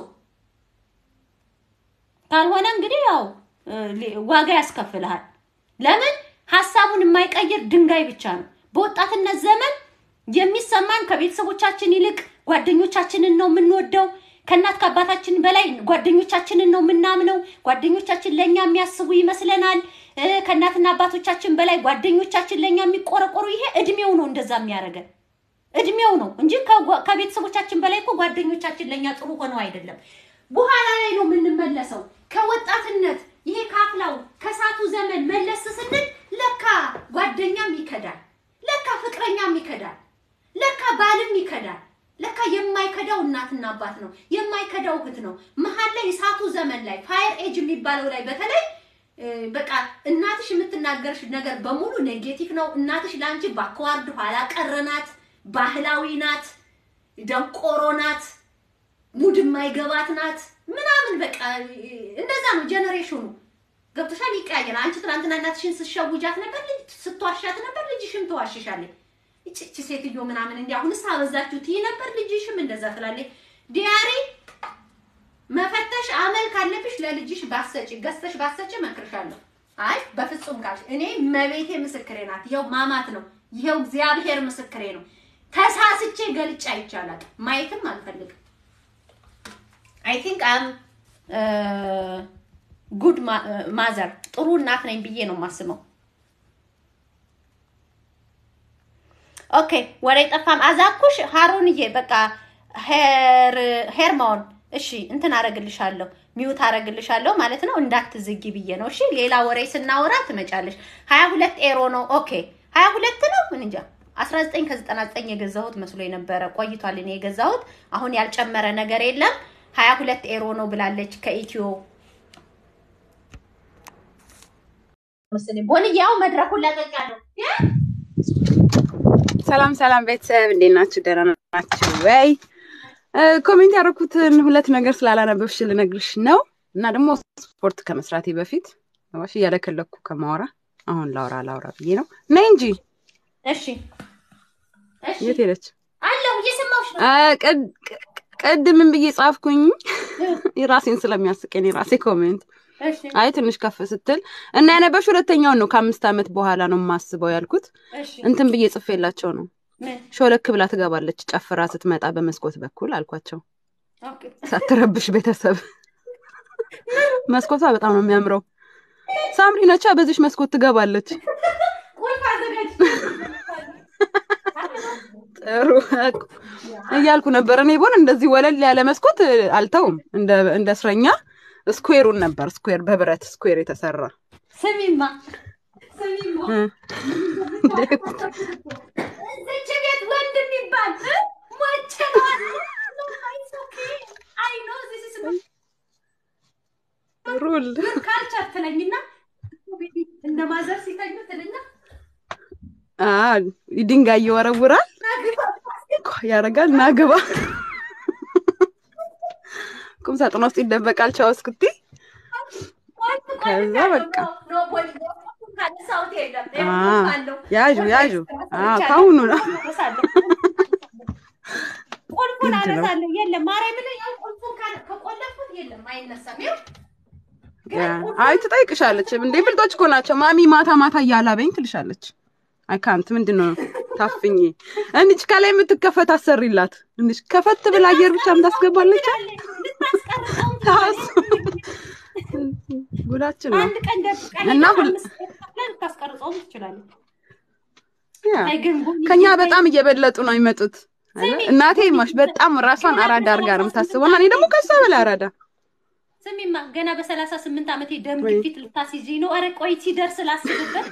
ካልሆነ እንግዲህ ያው እ፣ ሊ- ዋጋ ያስከፍልሃል። ለምን ሀሳቡን የማይቀይር ድንጋይ ብቻ ነው። በወጣትነት ዘመን የሚሰማን ከቤተሰቦቻችን ይልቅ ጓደኞቻችንን ነው የምንወደው። ከእናት ከአባታችን በላይ ጓደኞቻችንን ነው የምናምነው። ጓደኞቻችን ለእኛ የሚያስቡ ይመስለናል። እ፣ ከእናትና አባቶቻችን በላይ ጓደኞቻችን ለእኛ የሚቆረቆሩ። ይሄ እድሜው ነው እንደዛ የሚያደርገን እድሜው ነው እንጂ ከጓ- ከቤተሰቦቻችን በላይ እኮ ጓደኞቻችን ለእኛ ጥሩ ሆነው አይደለም። በኋላ ላይ ነው የምንመለሰው። ከወጣትነት ይሄ ካፍላው ከሳቱ ዘመን መለስ ስንል ለካ ጓደኛም ይከዳል፣ ለካ ፍቅረኛም ይከዳል፣ ለካ ባልም ይከዳል። ለካ የማይከዳው እናትና አባት ነው፣ የማይከዳው እህት ነው። መሀል ላይ እሳቱ ዘመን ላይ ፋየር ኤጅ የሚባለው ላይ በተለይ እ፣ በቃ እናትሽ የምትናገርሽ ነገር በሙሉ ኔጌቲቭ ነው። እናትሽ ለአንቺ ባክዋርድ ኋላ ቀር ናት፣ ባህላዊ ናት፣ ደንቆሮ ናት፣ ሙድ የማይገባት ናት ምናምን በቃ እ፣ እንደዛ ነው ጀነሬሽኑ። ገብቶሻል? ይቀያየራል። አንቺ ትናንትና እናትሽን ስትሸውጃት ነበር፣ ልጅ ስትዋሻት ነበር፣ ልጅሽም ትዋሽሻለች። እቺ እቺ ሴትዮ ምናምን እንዲህ አሁንስ አበዛችሁ ትይ ነበር፣ ልጅሽም እንደዛ ትላለች። ዲያሪ መፈተሽ አመል ካለብሽ ለልጅሽ ባሰጪ ገዝተሽ ባሰጪ እመክርሻለሁ። አይ በፍጹም ካልሽ እኔ መቤቴ ምስክሬ ናት። ይኸው ማማት ነው። ይኸው እግዚአብሔር ምስክሬ ነው። ተሳስቼ ገልጬ አይቻላል። ማየትም አልፈልግም። አይ ቲንክ አም ጉድ ማዘር ጥሩ እናት ነኝ ብዬ ነው የማስበው። ኦኬ ወሬ ጠፋም። አዛኩሽ ሀሩንዬ በቃ ሄር ሄርማውን እሺ እንትን አረግልሻለሁ ሚውት አረግልሻለሁ ማለት ነው። እንዳትዝጊ ብዬ ነው። እሺ ሌላ ወሬ ስናወራ ትመጫለሽ። ሀያ ሁለት ኤሮ ነው። ኦኬ ሀያ ሁለት ነው። ምን እንጃ አስራ ዘጠኝ ከዘጠና ዘጠኝ የገዛሁት መስሎ የነበረ ቆይቷል። እኔ የገዛሁት አሁን ያልጨመረ ነገር የለም። ሀያ ሁለት ኤሮ ነው ብላለች ከኢትዮ መሰለኝ። ቦንያው መድረኩን ለቀቃለሁ። ሰላም ሰላም ቤተሰብ እንዴት ናችሁ? ደህና ናችሁ ወይ? እ፣ ኮሜንት ያደረኩትን ሁለት ነገር ስላላነበብሽ ልነግርሽ ነው እና ደግሞ ስፖርት ከመስራቴ በፊት ዋሽ እያለከለኩ ከማወራ አሁን ላውራ ላውራ ብዬ ነው። ነይ እንጂ እሺ እሺ የት ሄደች? አለሁ እየሰማሁሽ ነው። አ፣ ቅድ- ቅ- ቅድምን ብዬ ጻፍኩኝ ራሴን ስለሚያስቀኝ የራሴ ኮሜንት እሺ አይ ትንሽ ከፍ ስትል እና ያነበብሽ ሁለተኛውን ነው ከአምስት ዓመት በኋላ ነው የማስበው ያልኩት እሺ እንትን ብዬ ጽፌላቸው ነው ምን ሾለክ ብላ ትገባለች ጨፍራ ስትመጣ በመስኮት በኩል አልኳቸው ኦኬ ሳትረብሽ ቤተሰብ መስኮቷ በጣም ነው የሚያምረው ሳምሪ ነቻ በዚሽ መስኮት ትገባለች ቁልፍ አዘ ጥሩ እያልኩ ነበር። እኔ ቦን እንደዚህ ወለል ያለ መስኮት አልተውም። እንደ እንደ እስረኛ ስኩዌሩን ነበር ስኩዌር በብረት ስኩዌር የተሰራ ስሚማ ስሚማ እ። እዚች ቤት ወንድ የሚባል እ? ሞቼ ነው አለ። No, it's okay. I know this is my ሩል culture ትለኝና እነ ማዘር ሲተኙ ትልና አ ድንጋይ ይወረውራል ያደርጋል ናግባ ቁም ሳጥን ውስጥ ይደበቃል። ቻው እስክቲ ከዛ በቃ ያዡ ያዡ ከአሁኑ ነው ቁልፉን ግድ ነው። አነሳለሁ። የለም ማርያምን ያው ቁልፉን ካ- ከቆለፍኩት የለም አይነሳም። ይኸው ግን ያ። ቁልፉን አይ ትጠይቅሻለች። እንዴ ብልጦች እኮ ናቸው። ማሚ ማታ ማታ እያላበኝ ትልሻለች። አይ ካንት ምንድን ነው ታፍኝ እንዲች ከላይ የምትከፈት አሰሪላት እንዲች ከፈት ብላ አየር ብቻ የምታስገባለች። ልታስቀርጸው ታስ ጉዳችን ነው። አንድ ቀን ደብቀን እና ሄደን ሁል- አምስት ቀን ከፍለን ልታስቀርጸውም ትችላለች። ያ አይ ግን ጎን ከኛ ይዤ በጣም እየበለጡ ነው የሚመጡት። አይደል? እናቴ ማሽ በጣም ራሷን አራዳ አድርጋ ነው የምታስበው እና እኔ ደግሞ ከሷ በላይ አራዳ ስሚማ ገና በሰላሳ ስምንት ዓመቴ ደም ወይ። ግፊት ልታስይዥኝ ነው። ኧረ ቆይ ሲደርስ ላስብበት።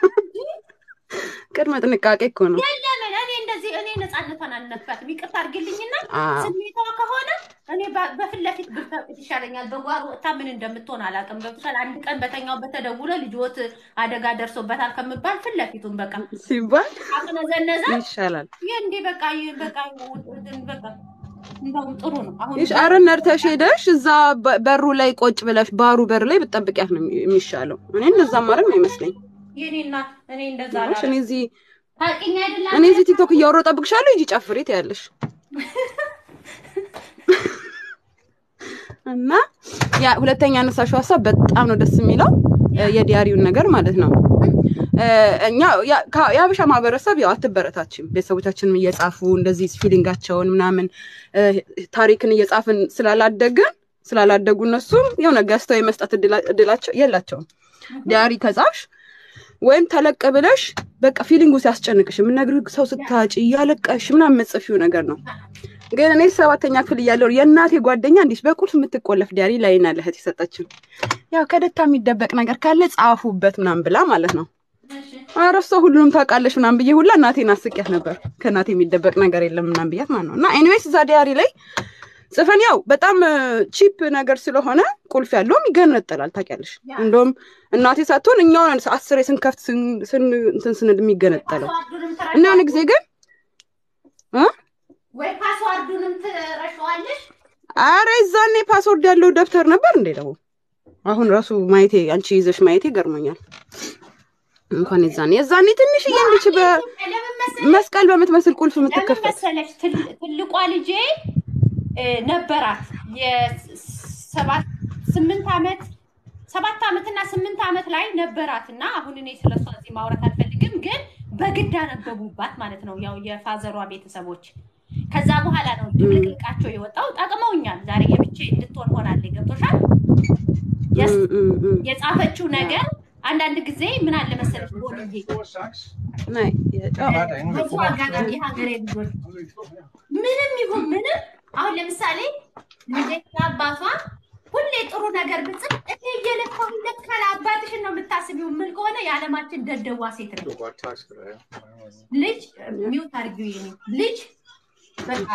ቅድመ ጥንቃቄ እኮ ነው። ለምን እኔ እንደዚህ እኔ ነፃነቷን አልነካትም። ይቅርታ አድርግልኝና አዎ። ስሜቷ ከሆነ እኔ በ- በፊት ለፊት ብፈቅድ ይሻለኛል። በጓሮ ወጥታ ምን እንደምትሆን አላውቅም። ገብቶሻል? አንድ ቀን በተኛው በተደውሎ ልጆት አደጋ ደርሶበታል ከምባል ፊት ለፊቱን በቃ ሲባል አቅነዘነዘ ይሻላል። ይህ እንዲህ በቃ ይህ በቃ በቃ እንደውም ጥሩ ነው። አሁን ይሽ አረ ነርተሽ ሄደሽ እዛ በ- በሩ ላይ ቆጭ ብለሽ ባሩ በር ላይ ብትጠብቂያት ነው የሚሻለው። እኔ እንደዛ ማድረግ ነው ይመስለኝ። የኔ እናት እኔ እንደዛ እኔ አላደርግም። እዚህ ታውቂኝ አይደል? እኔ እዚህ ቲክቶክ እያወራሁ እጠብቅሻለሁ። ሂጂ ጨፍሪ ትያለሽ እና ያ ሁለተኛ ያነሳሽው ሀሳብ በጣም ነው ደስ የሚለው እ፣ የዲያሪውን ነገር ማለት ነው። እ፣ እኛ ያ- ከ- የሀበሻ ማህበረሰብ ያው አትበረታችም። ቤተሰቦቻችንም እየጻፉ እንደዚህ ፊሊንጋቸውን ምናምን እ፣ ታሪክን እየጻፍን ስላላደግን ስላላደጉ እነሱም የሆነ ገዝተው የመስጠት እድላ- እድላቸው የላቸውም። ዲያሪ ከጻፍሽ ወይም ተለቅ ብለሽ በቃ ፊሊንጉ ሲያስጨንቅሽ የምነግርህ ሰው ስታጭ እያለቀሽ ምናምን የምትጽፊው ነገር ነው። ግን እኔ ሰባተኛ ክፍል እያለሁ የእናቴ ጓደኛ እንዲህ በቁልፍ የምትቆለፍ ዲያሪ ላይና ለእህት የሰጠችው ያው ከደታ የሚደበቅ ነገር ካለ ጻፉበት ምናምን ብላ ማለት ነው። እሺ። ኧረ እሷ ሁሉንም ታውቃለች ምናምን ብዬ ሁላ እናቴን አስቂያት ነበር። ከእናቴ የሚደበቅ ነገር የለም ምናምን ብያት ማለት ነው። እና ኤኒዌይስ እዛ ዲያሪ ላይ ጽፈን ያው በጣም ቺፕ ነገር ስለሆነ ቁልፍ ያለውም ይገነጠላል ታውቂያለሽ። እንደውም እናቴ ሳትሆን እኛው ነን አስሬ ስንከፍት ስን- ስን- እንትን ስንል የሚገነጠለው ፓስዋርዱንም እና የሆነ ጊዜ ግን እ ወይ ፓስዋርዱንም ትረሻዋለሽ። አረ እዛኔ ፓስወርድ ያለው ደብተር ነበር እንዴ ደግሞ አሁን ራሱ ማየቴ አንቺ ይዘሽ ማየቴ ገርሞኛል። እንኳን የዛኔ የዛኔ ትንሽዬ እንዲች ለምን መሰለሽ በመስቀል በምትመስል ቁልፍ ለምን የምትከፈት መሰለሽ ትል- ትልቋ ልጄ እ፣ ነበራት የሰባት ስምንት ዓመት ሰባት ዓመትና ስምንት ዓመት ላይ ነበራት እና አሁን እኔ ስለሷ እዚህ ማውራት አልፈልግም፣ ግን በግድ አነበቡባት ማለት ነው ያው የፋዘሯ ቤተሰቦች። ከዛ በኋላ ነው ድብልቅልቃቸው የወጣው። ጠቅመውኛል። ዛሬ የብቻ እንድትሆን ሆናለች። ገብቶሻል? የስ- እም፣ እም፣ እም። የጻፈችው ነገር አንዳንድ ጊዜ ምን አለ መሰለሽ ቦልዬ ናይ በዚሁ አጋጣሚ የሀገሬ ልጆች ምንም ይሁን ምንም አሁን ለምሳሌ ልጄና አባቷ ሁሌ ጥሩ ነገር ብጽፍ እኔ እየለፋሁ ለካል አባትሽን ነው የምታስቢው የምል ከሆነ የዓለማችን ደደዋ ሴት ነው። ልጅ ሚውት አድርጊው የኔ ልጅ በቃ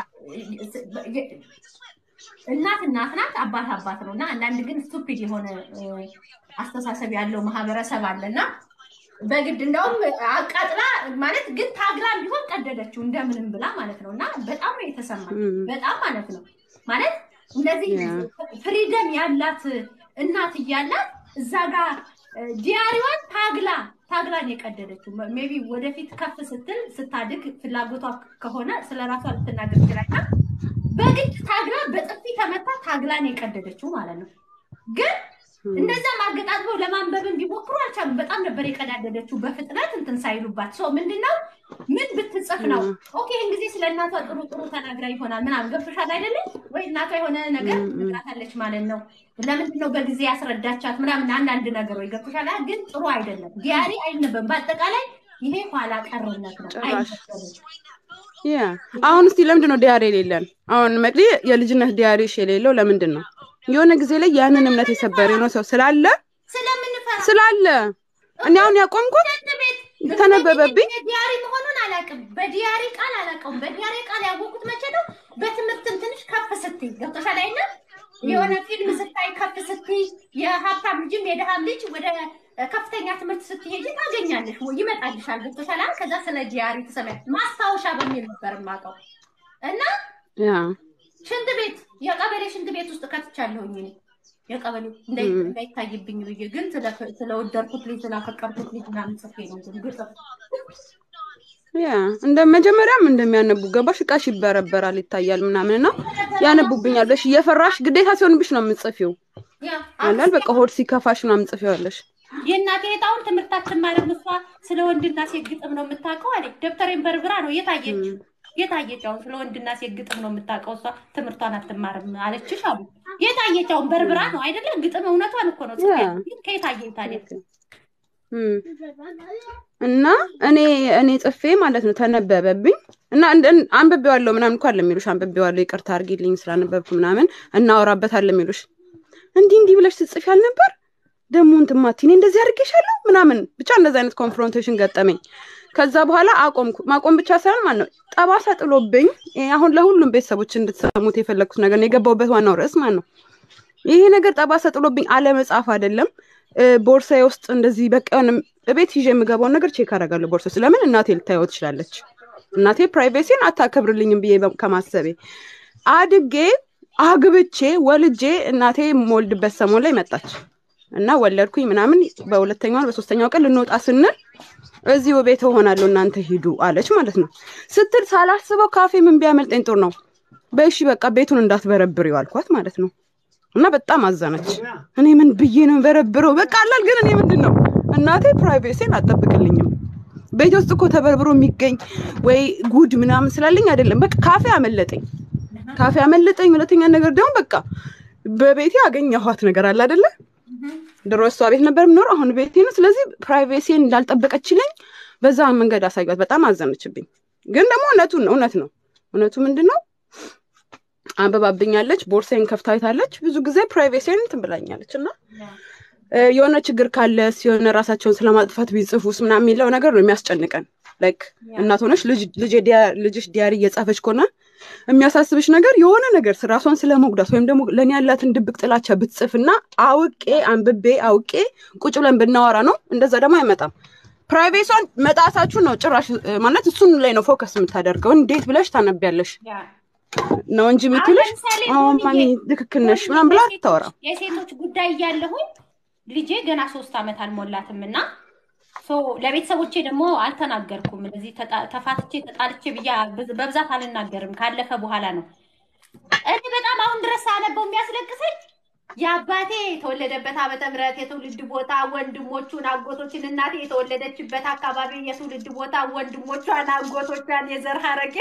እናት እናት ናት፣ አባት አባት ነው እና አንዳንድ ግን ስቱፒድ የሆነ እ፣ አስተሳሰብ ያለው ማህበረሰብ አለና በግድ እንደውም አቃጥላ ማለት ግን ታግላም ቢሆን ቀደደችው እንደምንም ብላ ማለት ነው እና በጣም ነው የተሰማኝ እም። በጣም ማለት ነው ማለት እንደዚህ ያ። ፍሪደም ያላት እናት እያላት እዛ ጋር እ፣ ዲያሪዋን ታግላ ታግላን የቀደደችው ሜቢ ወደፊት ከፍ ስትል ስታድግ ፍላጎቷ ከሆነ ስለ ራሷ ልትናገር ይችላል። በግድ ታግላ በጥፊ ተመታ ታግላን የቀደደችው ማለት ነው። ግን እንደዛ ማገጣጥመው ለማንበብን ቢሞክሩ አልቻሉም። በጣም ነበር የቀዳደደችው በፍጥነት እንትን ሳይሉባት። ሰው ምንድነው ምን ብትጽፍ ነው ኦኬ፣ ይህን ጊዜ ስለ እናቷ ጥሩ ጥሩ ተናግራ ይሆናል ምናምን ገብቶሻል አይደለም ወይ? እናቷ የሆነ ነገር ትነግራታለች ማለት ነው። ለምንድን ነው በጊዜ ያስረዳቻት ምናምን አንዳንድ ነገሮች ገብቶሻል። አይደል? ግን ጥሩ አይደለም። ዲያሪ አይነበብም። በአጠቃላይ ይሄ ኋላ ቀርነት ነው። ጭራሽ። አይነበብም። ያ አሁን እስቲ ለምንድን ነው ዲያሪ የሌለን? አሁን መቅዲ የልጅነት ዲያሪሽ የሌለው ለምንድን ነው? የሆነ ጊዜ ላይ ያንን እምነት የሰበረ የሆነ ሰው ስላለ ስለምንፈራ ስላለ እኔ አሁን ያቆምኩት ቤት ተነበበብኝ። ዲያሪ መሆኑን አላውቅም። በዲያሪ ቃል አላውቀውም። በዲያሪ ቃል ያወቁት መቼ ነው? በትምህርትም ትንሽ ከፍ ስትይ ገብቶሻል አይደል? የሆነ ፊልም ስታይ ከፍ ስትይ የሀብታም ልጅም የድሃም ልጅ ወደ ከፍተኛ ትምህርት ስትሄጂ ታገኛለሽ ወይ ይመጣልሻል። ገብቶሻል አይደል? ከዛ ስለ ዲያሪ ትሰሚያለሽ። ማስታወሻ በሚል ነበር የማውቀው እና ያ ሽንት ቤት የቀበሌ ሽንት ቤት ውስጥ ከትቻለሁኝ እኔ የቀበሌ እንዳይ- እንዳይታይብኝ ብዬ ግን ስለ- ስለወደድኩት ልጅ ስላፈቀርኩት ልጅ ምናምን ጽፌ ነው እንትን ግጥም ያ እንደ መጀመሪያም እንደሚያነቡ ገባሽ፣ እቃሽ ይበረበራል ይታያል ምናምን እና ያነቡብኛል ብለሽ እየፈራሽ ግዴታ ሲሆንብሽ ነው የምጽፊው ያ አላል በቃ ሆድ ሲከፋሽ ምናምን ጽፊዋለሽ። የእናቴ እጣውን ትምህርታችን ማለት እሷ ስለ ወንድና ሴት ግጥም ነው የምታውቀው አለች። ደብተሬን በርብራ ነው የታየች የታየች አሁን ስለ ወንድና ሴት ግጥም ነው የምታውቀው እሷ ትምህርቷን አትማርም አለችሽ አሉ። የታየች አሁን በርብራ ነው አይደለም ግጥም እውነቷን እኮ ነው። ጽፌ ያ። ግን ከየታየኝ ታዲያ እም። እና እኔ እኔ ጽፌ ማለት ነው ተነበበብኝ እና እንደ- እን- አንብቤዋለሁ ምናምን እኮ አለ የሚሉሽ አንብቤዋለሁ ይቅርታ አድርጊልኝ ስላነበብኩ ምናምን እናወራበታለን የሚሉሽ እንዲህ እንዲህ ብለሽ ትጽፊ አልነበር ደግሞ እንትን ማቲ እኔ እንደዚህ አድርጌሻለሁ ምናምን ብቻ እንደዚህ አይነት ኮንፍሮንቴሽን ገጠመኝ ከዛ በኋላ አቆምኩ ማቆም ብቻ ሳይሆን ማለት ነው ጠባሳ ጥሎብኝ ይሄ አሁን ለሁሉም ቤተሰቦች እንድትሰሙት የፈለግኩት ነገር ነው የገባሁበት ዋናው ርዕስ ማለት ነው ይሄ ነገር ጠባሳ ጥሎብኝ አለመጻፍ አይደለም እ፣ ቦርሳዬ ውስጥ እንደዚህ በቃ የሆነ እቤት ይዤ የምገባውን ነገር ቼክ አደርጋለሁ ቦርሳ ውስጥ ለምን እናቴ ልታየው ትችላለች እናቴ ፕራይቬሲን አታከብርልኝም ብዬ በ- ከማሰቤ አድጌ አግብቼ ወልጄ እናቴ የምወልድበት ሰሞን ላይ መጣች እና ወለድኩኝ ምናምን በሁለተኛው በሶስተኛው ቀን ልንወጣ ስንል እዚሁ ቤት እሆናለሁ እናንተ ሂዱ አለች ማለት ነው ስትል ሳላስበው ካፌ ምን ቢያመልጠኝ ጥሩ ነው በእሺ በቃ ቤቱን እንዳትበረብሪው አልኳት ማለት ነው እና በጣም አዘነች እኔ ምን ብዬ ነው በረብረው በቃ አላል ግን እኔ ምንድን ነው እናቴ ፕራይቬሲን አጠብቅልኝም ቤት ውስጥ እኮ ተበርብሮ የሚገኝ ወይ ጉድ ምናምን ስላለኝ አይደለም በቃ ካፌ አመለጠኝ ካፌ አመለጠኝ ሁለተኛ ነገር ደግሞ በቃ በቤቴ አገኘኋት ነገር አለ አይደለ ድሮ እሷ ቤት ነበር የምኖረው አሁን ቤቴ ነው ስለዚህ ፕራይቬሲን እንዳልጠበቀችልኝ በዛ መንገድ አሳዩት በጣም አዘነችብኝ ግን ደግሞ እውነቱን ነው እውነት ነው እውነቱ ምንድን ነው አንበባብኛለች ቦርሳዬን ከፍታይታለች ብዙ ጊዜ ፕራይቬሲን እንትን ብላኛለች እና እ፣ የሆነ ችግር ካለስ የሆነ ራሳቸውን ስለማጥፋት ቢጽፉስ ምናምን የሚለው ነገር ነው የሚያስጨንቀን ላይክ እናት ሆነሽ ልጅ- ልጄ ዲያ- ልጅሽ ዲያሪ እየጻፈች ከሆነ የሚያሳስብሽ ነገር የሆነ ነገር ራሷን ስለመጉዳት ወይም ደግሞ ለእኔ ያላትን ድብቅ ጥላቻ ብትጽፍና አውቄ አንብቤ አውቄ ቁጭ ብለን ብናወራ ነው እንደዛ ደግሞ አይመጣም ፕራይቬሷን መጣሳችሁን ነው ጭራሽ እ፣ ማለት እሱን ላይ ነው ፎከስ የምታደርገው እንዴት ብለሽ ታነቢያለሽ ያ ነው እንጂ የምትልሽ ለምሳሌ አሁን ሆንዬ- ማሚ ትክክል ነሽ ምናምን ብላ አታወራም የሴቶች ጉዳይ እያለሁኝ ልጄ ገና ሶስት ዓመት አልሞላትም እና ሶ ለቤተሰቦቼ ደግሞ አልተናገርኩም። እንደዚህ ተጣ- ተፋትቼ ተጣልቼ ብዬ በዝ- በብዛት አልናገርም። ካለፈ በኋላ ነው እኔ በጣም አሁን ድረስ አነበው የሚያስለቅሰኝ የአባቴ የተወለደበት ዓመተ ምሕረት የትውልድ ቦታ ወንድሞቹን፣ አጎቶችን እናቴ የተወለደችበት አካባቢ የትውልድ ቦታ ወንድሞቿን፣ አጎቶቿን የዘር ሐረግ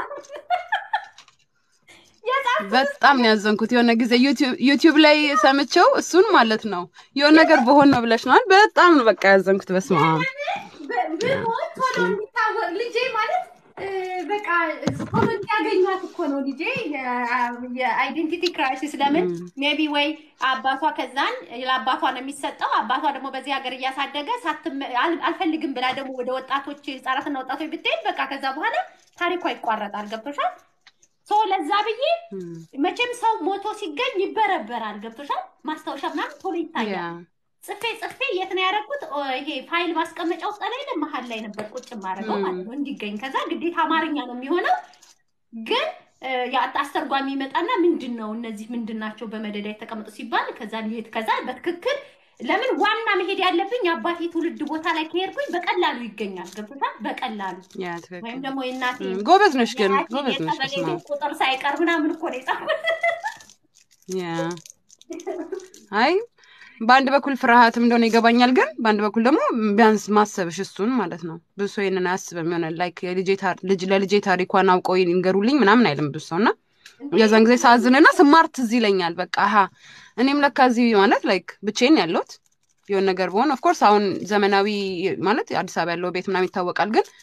የጻፍ በጣም ነው ያዘንኩት። የሆነ ጊዜ ዩቲዩብ- ዩቲዩብ ላይ ሰምቼው እሱን ማለት ነው የሆነ ነገር በሆን ነው ብለሽ ነው በጣም ነው በቃ ያዘንኩት። በስመ አብ ብሆን ቶሎ የሚታወቅ ልጄ ማለት እ፣ በቃ ቶሎ እንዲያገኟት እኮ ነው ልጄ የአይዴንቲቲ ክራይሲስ ለምን ሜቢ ወይ አባቷ ከዛን ለአባቷ ነው የሚሰጠው አባቷ ደግሞ በዚህ ሀገር እያሳደገ ሳትመ- አል- አልፈልግም ብላ ደግሞ ወደ ወጣቶች ህጻናትና ወጣቶች ብትሄድ በቃ ከዛ በኋላ ታሪኳ ይቋረጣል ገብቶሻል ሶ ለዛ ብዬ መቼም ሰው ሞቶ ሲገኝ ይበረበራል ገብቶሻል ማስታወሻ ምናምን ቶሎ ይታያል ያ ጽፌ ጽፌ የት ነው ያደረኩት? ኦ፣ ይሄ ፋይል ማስቀመጫ ውስጥ ላይ መሀል ላይ ነበር ቁጭ ማድረገው ማለት ነው እንዲገኝ። ከዛ ግዴታ አማርኛ ነው የሚሆነው። ግን እ፣ ያ አስተርጓሚ ይመጣና ምንድን ነው እነዚህ ምንድን ናቸው በመደዳ የተቀመጡ ሲባል ከዛ ሊሄድ ከዛ በትክክል ለምን ዋና መሄድ ያለብኝ የአባቴ ትውልድ ቦታ ላይ ከሄድኩኝ በቀላሉ ይገኛል። ገብቶታል? በቀላሉ ያ ወይም ትክክል። ደግሞ የእናቴ እም፣ ጎበዝ ነሽ ግን የአያቴ ጎበዝ ነሽ። የቀበሌ በስመ አብ ቤት ቁጥር ሳይቀር ምናምን እኮ ነው የጻፈው። ያ አይ በአንድ በኩል ፍርሃትም እንደሆነ ይገባኛል፣ ግን በአንድ በኩል ደግሞ ቢያንስ ማሰብሽ እሱን ማለት ነው። ብዙ ሰው ይሄንን አያስብም። የሆነ ላይክ የልጄ ታር- ልጅ ለልጄ ታሪኳን አውቀው ይንገሩልኝ ምናምን አይልም ብዙ ሰው እና የዛን ጊዜ ሳዝንና ስማር ትዝ ይለኛል። በቃ አሀ እኔም ለካ እዚህ ማለት ላይክ ብቼን ያለሁት የሆነ ነገር በሆን ኦፍኮርስ አሁን ዘመናዊ ማለት አዲስ አበባ ያለው ቤት ምናምን ይታወቃል፣ ግን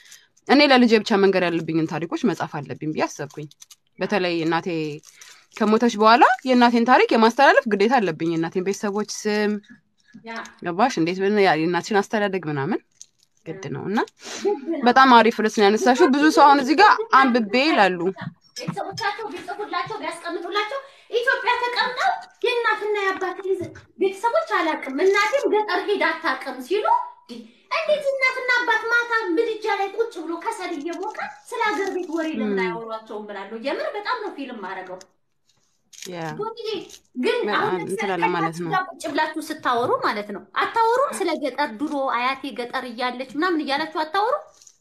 እኔ ለልጄ ብቻ መንገድ ያለብኝን ታሪኮች መጻፍ አለብኝ ብዬ አሰብኩኝ። በተለይ እናቴ ከሞተች በኋላ የእናቴን ታሪክ የማስተላለፍ ግዴታ አለብኝ። የእናቴን ቤተሰቦች ስም ያ ገባሽ? እንዴት ብን የእናትሽን አስተዳደግ ምናምን ግድ ነው እና በጣም አሪፍ ርዕስ ነው ያነሳሽው። ብዙ ሰው አሁን እዚህ ጋር አንብቤ ይላሉ። ቤተሰቦቻቸው ቢጽፉላቸው ቢያስቀምጡላቸው ኢትዮጵያ ተቀምጠው የእናትና የአባት ቤተሰቦች አላውቅም እናቴም ገጠር ሄዳ አታውቅም ሲሉ እንዲህ እንዴት እናትና አባት ማታ ምድጃ ላይ ቁጭ ብሎ ከሰል እየሞቀ ስለ ሀገር ቤት ወሬ ለምን አያወሯቸውም ብላለሁ። የምር በጣም ነው ፊልም ማድረገው። ያ ግን በጣም አሁን እንትን አለ ማለት ነው። ጋር ቁጭ ብላችሁ ስታወሩ ማለት ነው አታወሩም? ስለ ገጠር ድሮ አያቴ ገጠር እያለች ምናምን እያላችሁ አታወሩ?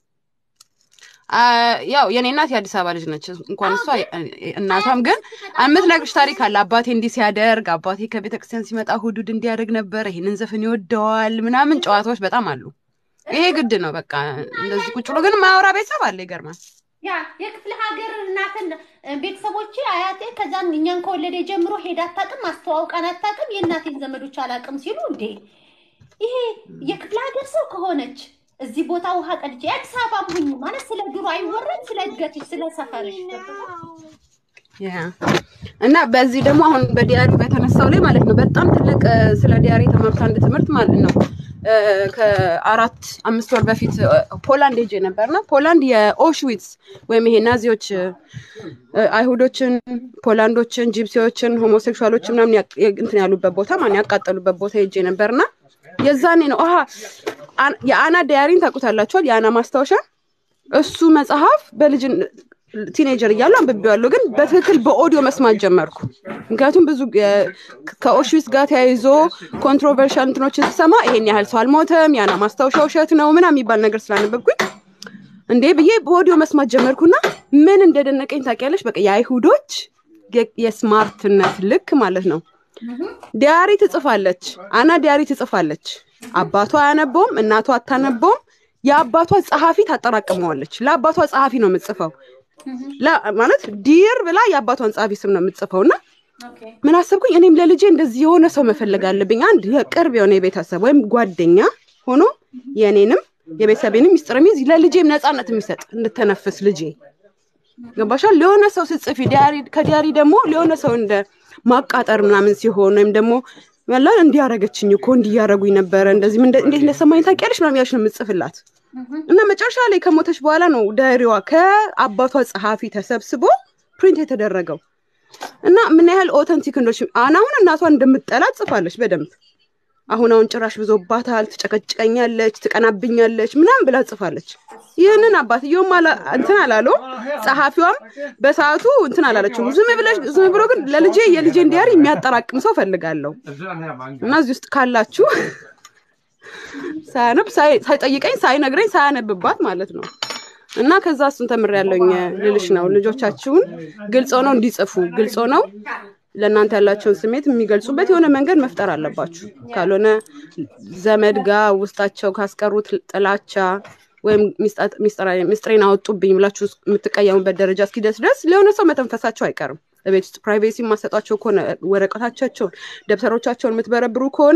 አ፣ ያው የኔ እናት የአዲስ አበባ ልጅ ነች። እንኳን እሷ እናቷም ግን የምትነግርሽ ታሪክ አለ። አባቴ እንዲህ ሲያደርግ፣ አባቴ ከቤተ ክርስቲያን ሲመጣ ሁዱድ እንዲያደርግ ነበር፣ ይህንን ዘፈን ይወደዋል ምናምን ጨዋታዎች በጣም አሉ። ይሄ ግድ ነው። በቃ እንደዚህ ቁጭ ብሎ ግን ማያወራ ቤተሰብ አለ። ይገርማል። ያ የክፍለ ሀገር እናትን ቤተሰቦቼ አያቴ ከዛም እኛን ከወለደ ጀምሮ ሄዳ አታውቅም፣ አስተዋውቃን አታውቅም፣ የእናቴን ዘመዶች አላውቅም ሲሉ እንዴ ይሄ የክፍለ ሀገር ሰው ከሆነች እዚህ ቦታ ውሃ ቀድቼ የአዲስ አበባ ሁኝ ማለት ስለ ድሮ አይወረድ፣ ስለ እድገትሽ፣ ስለ ሰፈርሽ ያ እና በዚህ ደግሞ አሁን በዲያሪ በተነሳው ላይ ማለት ነው በጣም ትልቅ እ፣ ስለ ዲያሪ የተማሩት አንድ ትምህርት ማለት ነው እ፣ ከአራት አምስት ወር በፊት እ፣ ፖላንድ ሄጄ ነበርና ፖላንድ የኦሽዊትስ ወይም ይሄ ናዚዎች እ፣ አይሁዶችን፣ ፖላንዶችን፣ ጂፕሲዎችን፣ ሆሞሴክሹዋሎችን ምናምን ያ- ያ- እንትን ያሉበት ቦታ ማን ያቃጠሉበት ቦታ ሄጄ ነበርና የዛኔ ነው አሀ አን- የአና ዲያሪን ታውቁታላችኋል? የአና ማስታወሻ እሱ መጽሐፍ በልጅን ቲኔጀር እያሉ አንብቤዋለሁ፣ ግን በትክክል በኦዲዮ መስማት ጀመርኩ። ምክንያቱም ብዙ የ- ከኦሽዊትስ ጋር ተያይዞ ኮንትሮቨርሻል እንትኖችን ስሰማ ይሄን ያህል ሰው አልሞተም፣ ያና ማስታወሻ ውሸት ነው ምናምን የሚባል ነገር ስላነበብኩኝ እንዴ ብዬ በኦዲዮ መስማት ጀመርኩና ምን እንደደነቀኝ ታውቂያለሽ? በቃ የአይሁዶች የ- የስማርትነት ልክ ማለት ነው። ዲያሪ ትጽፋለች፣ አና ዲያሪ ትጽፋለች። አባቷ አያነበውም፣ እናቷ አታነበውም። የአባቷ ጸሐፊ ታጠራቅመዋለች። ለአባቷ ጸሐፊ ነው የምትጽፈው ላ- ማለት ዲር ብላ የአባቷን ጸሐፊ ስም ነው የምትጽፈው እና ምን አሰብኩኝ እኔም ለልጄ እንደዚህ የሆነ ሰው መፈለግ አለብኝ። አንድ የቅርብ የሆነ የቤተሰብ ወይም ጓደኛ ሆኖ የእኔንም የቤተሰቤንም ሚስጥር የሚይዝ ለልጄም ነፃነት የሚሰጥ እንድተነፍስ ልጄ ገባሻል። ለሆነ ሰው ስትጽፊ ዲያሪ ከዲያሪ ደግሞ ለሆነ ሰው እንደ ማቃጠር ምናምን ሲሆን ወይም ደግሞ ያላ እንዲያረገችኝ እኮ እንዲያረጉኝ ነበረ እንደዚህ ምን እንደ- እንዴት እንደሰማኝ ታውቂያለሽ ምናምን ያልሽ ነው የምትጽፍላት እና መጨረሻ ላይ ከሞተች በኋላ ነው ዳይሪዋ ከአባቷ ጸሐፊ ተሰብስቦ ፕሪንት የተደረገው እና ምን ያህል ኦተንቲክ እንደሆነች አሁን አሁን እናቷን እንደምጠላት ጽፋለች በደንብ አሁን አሁን ጭራሽ ብዙባታል፣ ትጨቀጭቀኛለች፣ ትቀናብኛለች ምናምን ብላ ጽፋለች። ይህንን አባትየውም አላ- እንትን አላለው፣ ጸሐፊዋም በሰዓቱ እንትን አላለችው። ዝም ብለሽ ዝም ብሎ ግን ለልጄ የልጄን ዲያሪ የሚያጠራቅም ሰው ፈልጋለሁ እና እዚህ ውስጥ ካላችሁ ሳያነብ ሳይ- ሳይጠይቀኝ ሳይነግረኝ ሳያነብባት ማለት ነው እና ከዛ እሱን ተምሬያለሁኝ ልልሽ ነው። ልጆቻችሁን ግልጽ ሆነው እንዲጽፉ ግልጽ ሆነው ለእናንተ ያላቸውን ስሜት የሚገልጹበት የሆነ መንገድ መፍጠር አለባችሁ። ካልሆነ ዘመድ ጋር ውስጣቸው ካስቀሩት ጥላቻ ወይም ሚስጣ- ሚስጥራ- ሚስጥሬን አወጡብኝ ብላችሁ የምትቀየሙበት ደረጃ እስኪደርስ ድረስ ለሆነ ሰው መተንፈሳቸው አይቀርም። በቤት ውስጥ ፕራይቬሲ የማሰጧቸው ከሆነ ወረቀታቸውን፣ ደብተሮቻቸውን የምትበረብሩ ከሆነ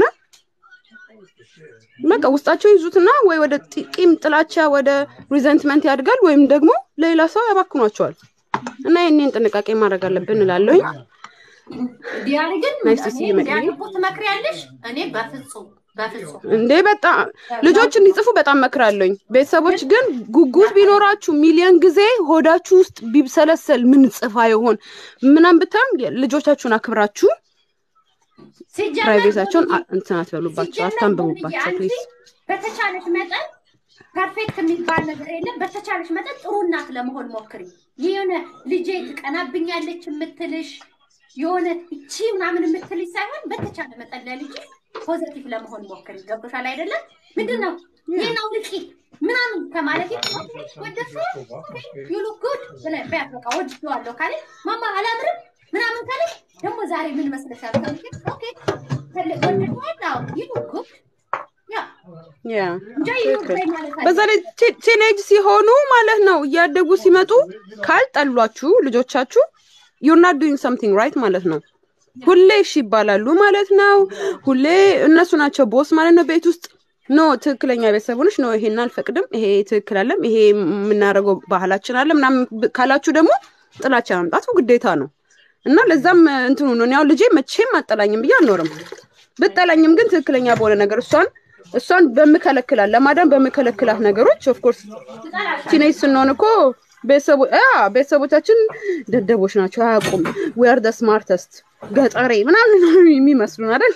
በቃ ውስጣቸው ይዙትና ወይ ወደ ጢ- ቂም፣ ጥላቻ፣ ወደ ሪዘንትመንት ያድጋል ወይም ደግሞ ለሌላ ሰው ያባክኗቸዋል። እና ይህንን ጥንቃቄ ማድረግ አለብን እላለሁኝ። ዲያሪ ግን ናይስ ቱ ሲ ዩ መቅዲ። እንዲያነቡ ትመክሪያለሽ? እኔ በፍጹም በፍጹም እንዴ በጣም ልጆች እንዲጽፉ በጣም መክራለሁኝ። ቤተሰቦች ግን ጉጉት ቢኖራችሁ ሚሊዮን ጊዜ ሆዳችሁ ውስጥ ቢብሰለሰል ምን ጽፋ ይሆን ምናምን ብታም ልጆቻችሁን አክብራችሁ ሲጀመር ፕራይቬታቸውን ቦንዬ፣ እንትን አትበሉባቸው፣ ሲጀመር አታንብቡባቸው ቦንዬ፣ ፕሊዝ። አንቺ በተቻለሽ መጠን ፐርፌክት የሚባል ነገር የለም። በተቻለሽ መጠን ጥሩ እናት ለመሆን ሞክሪ። የሆነ ልጄ ትቀናብኛለች የምትልሽ የሆነ እቺ ምናምን የምትልሽ ሳይሆን በተቻለ መጠን ለልጅ ፖዘቲቭ ለመሆን ሞክሪ። ገብቶሻል አይደለም? ምንድን ነው ይህን አውልቂ ምናምን ከማለት ወደሱ ዩሉ ጉድ ብለህ በያት በቃ ወድጄዋለሁ ካለ ማማ አላምርም ምናምን ካለ ደግሞ ዛሬ ምን መስለሻል? ካልሽ ኦኬ ወድጄዋለሁ ዩሉ ጉድ ያ ያ እንጃ ይወደኝ ማለት በዛ ላይ ቲ- ቲኔጅ ሲሆኑ ማለት ነው እያደጉ ሲመጡ ካልጠሏችሁ ልጆቻችሁ ዩር ናት ዱይንግ ሰምቲንግ ራይት ማለት ነው። ሁሌ እሺ ይባላሉ ማለት ነው። ሁሌ እነሱ ናቸው ቦስ ማለት ነው ቤት ውስጥ ኖ ትክክለኛ ቤተሰብ ሆነሽ ኖ ይሄን አልፈቅድም፣ ይሄ ትክክል አለም፣ ይሄ የምናደርገው ባህላችን አለ ምናምን ብ- ካላችሁ ደግሞ ጥላቻ ማምጣቱ ግዴታ ነው እና ለዛም እንትኑ ነው። እኔ አሁን ልጄ መቼም አጠላኝም ብዬ አልኖርም። ብጠላኝም ግን ትክክለኛ በሆነ ነገር እሷን እሷን በምከለክላት ለማዳን በምከለክላት ነገሮች ኦፍኮርስ ቲኔጅ ስንሆን እኮ ቤተሰቦ አ ቤተሰቦቻችን ደደቦች ናቸው፣ አያውቁም። ዌር ደ ስማርተስት ገጠሬ ምናምን የሚመስሉን አይደል?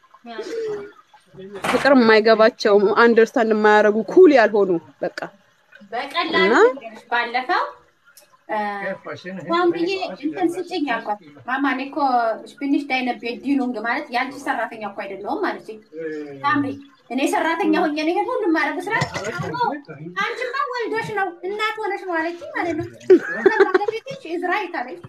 ፍቅር የማይገባቸው አንደርስታንድ የማያደርጉ ኩል ያልሆኑ በቃ በቀላሉ እና? ነገሮች ባለፈው ማምዬ እንትን ስጭኝ አልኳት። ማማ እኔ እኮ ስፒኒሽ ዳይነ ቤዲኑንግ ማለት የአንቺ ሰራተኛ እኮ አይደለሁም ማለት ታምሪ እኔ ሰራተኛ ሆኜ ነው ይሄን ሁሉ ማድረግ ስራ አንቺማ ወልዶሽ ነው እናት ሆነሽ ነው አለችኝ ማለት ነው። ባለቤትሽ እዝራይት አለች።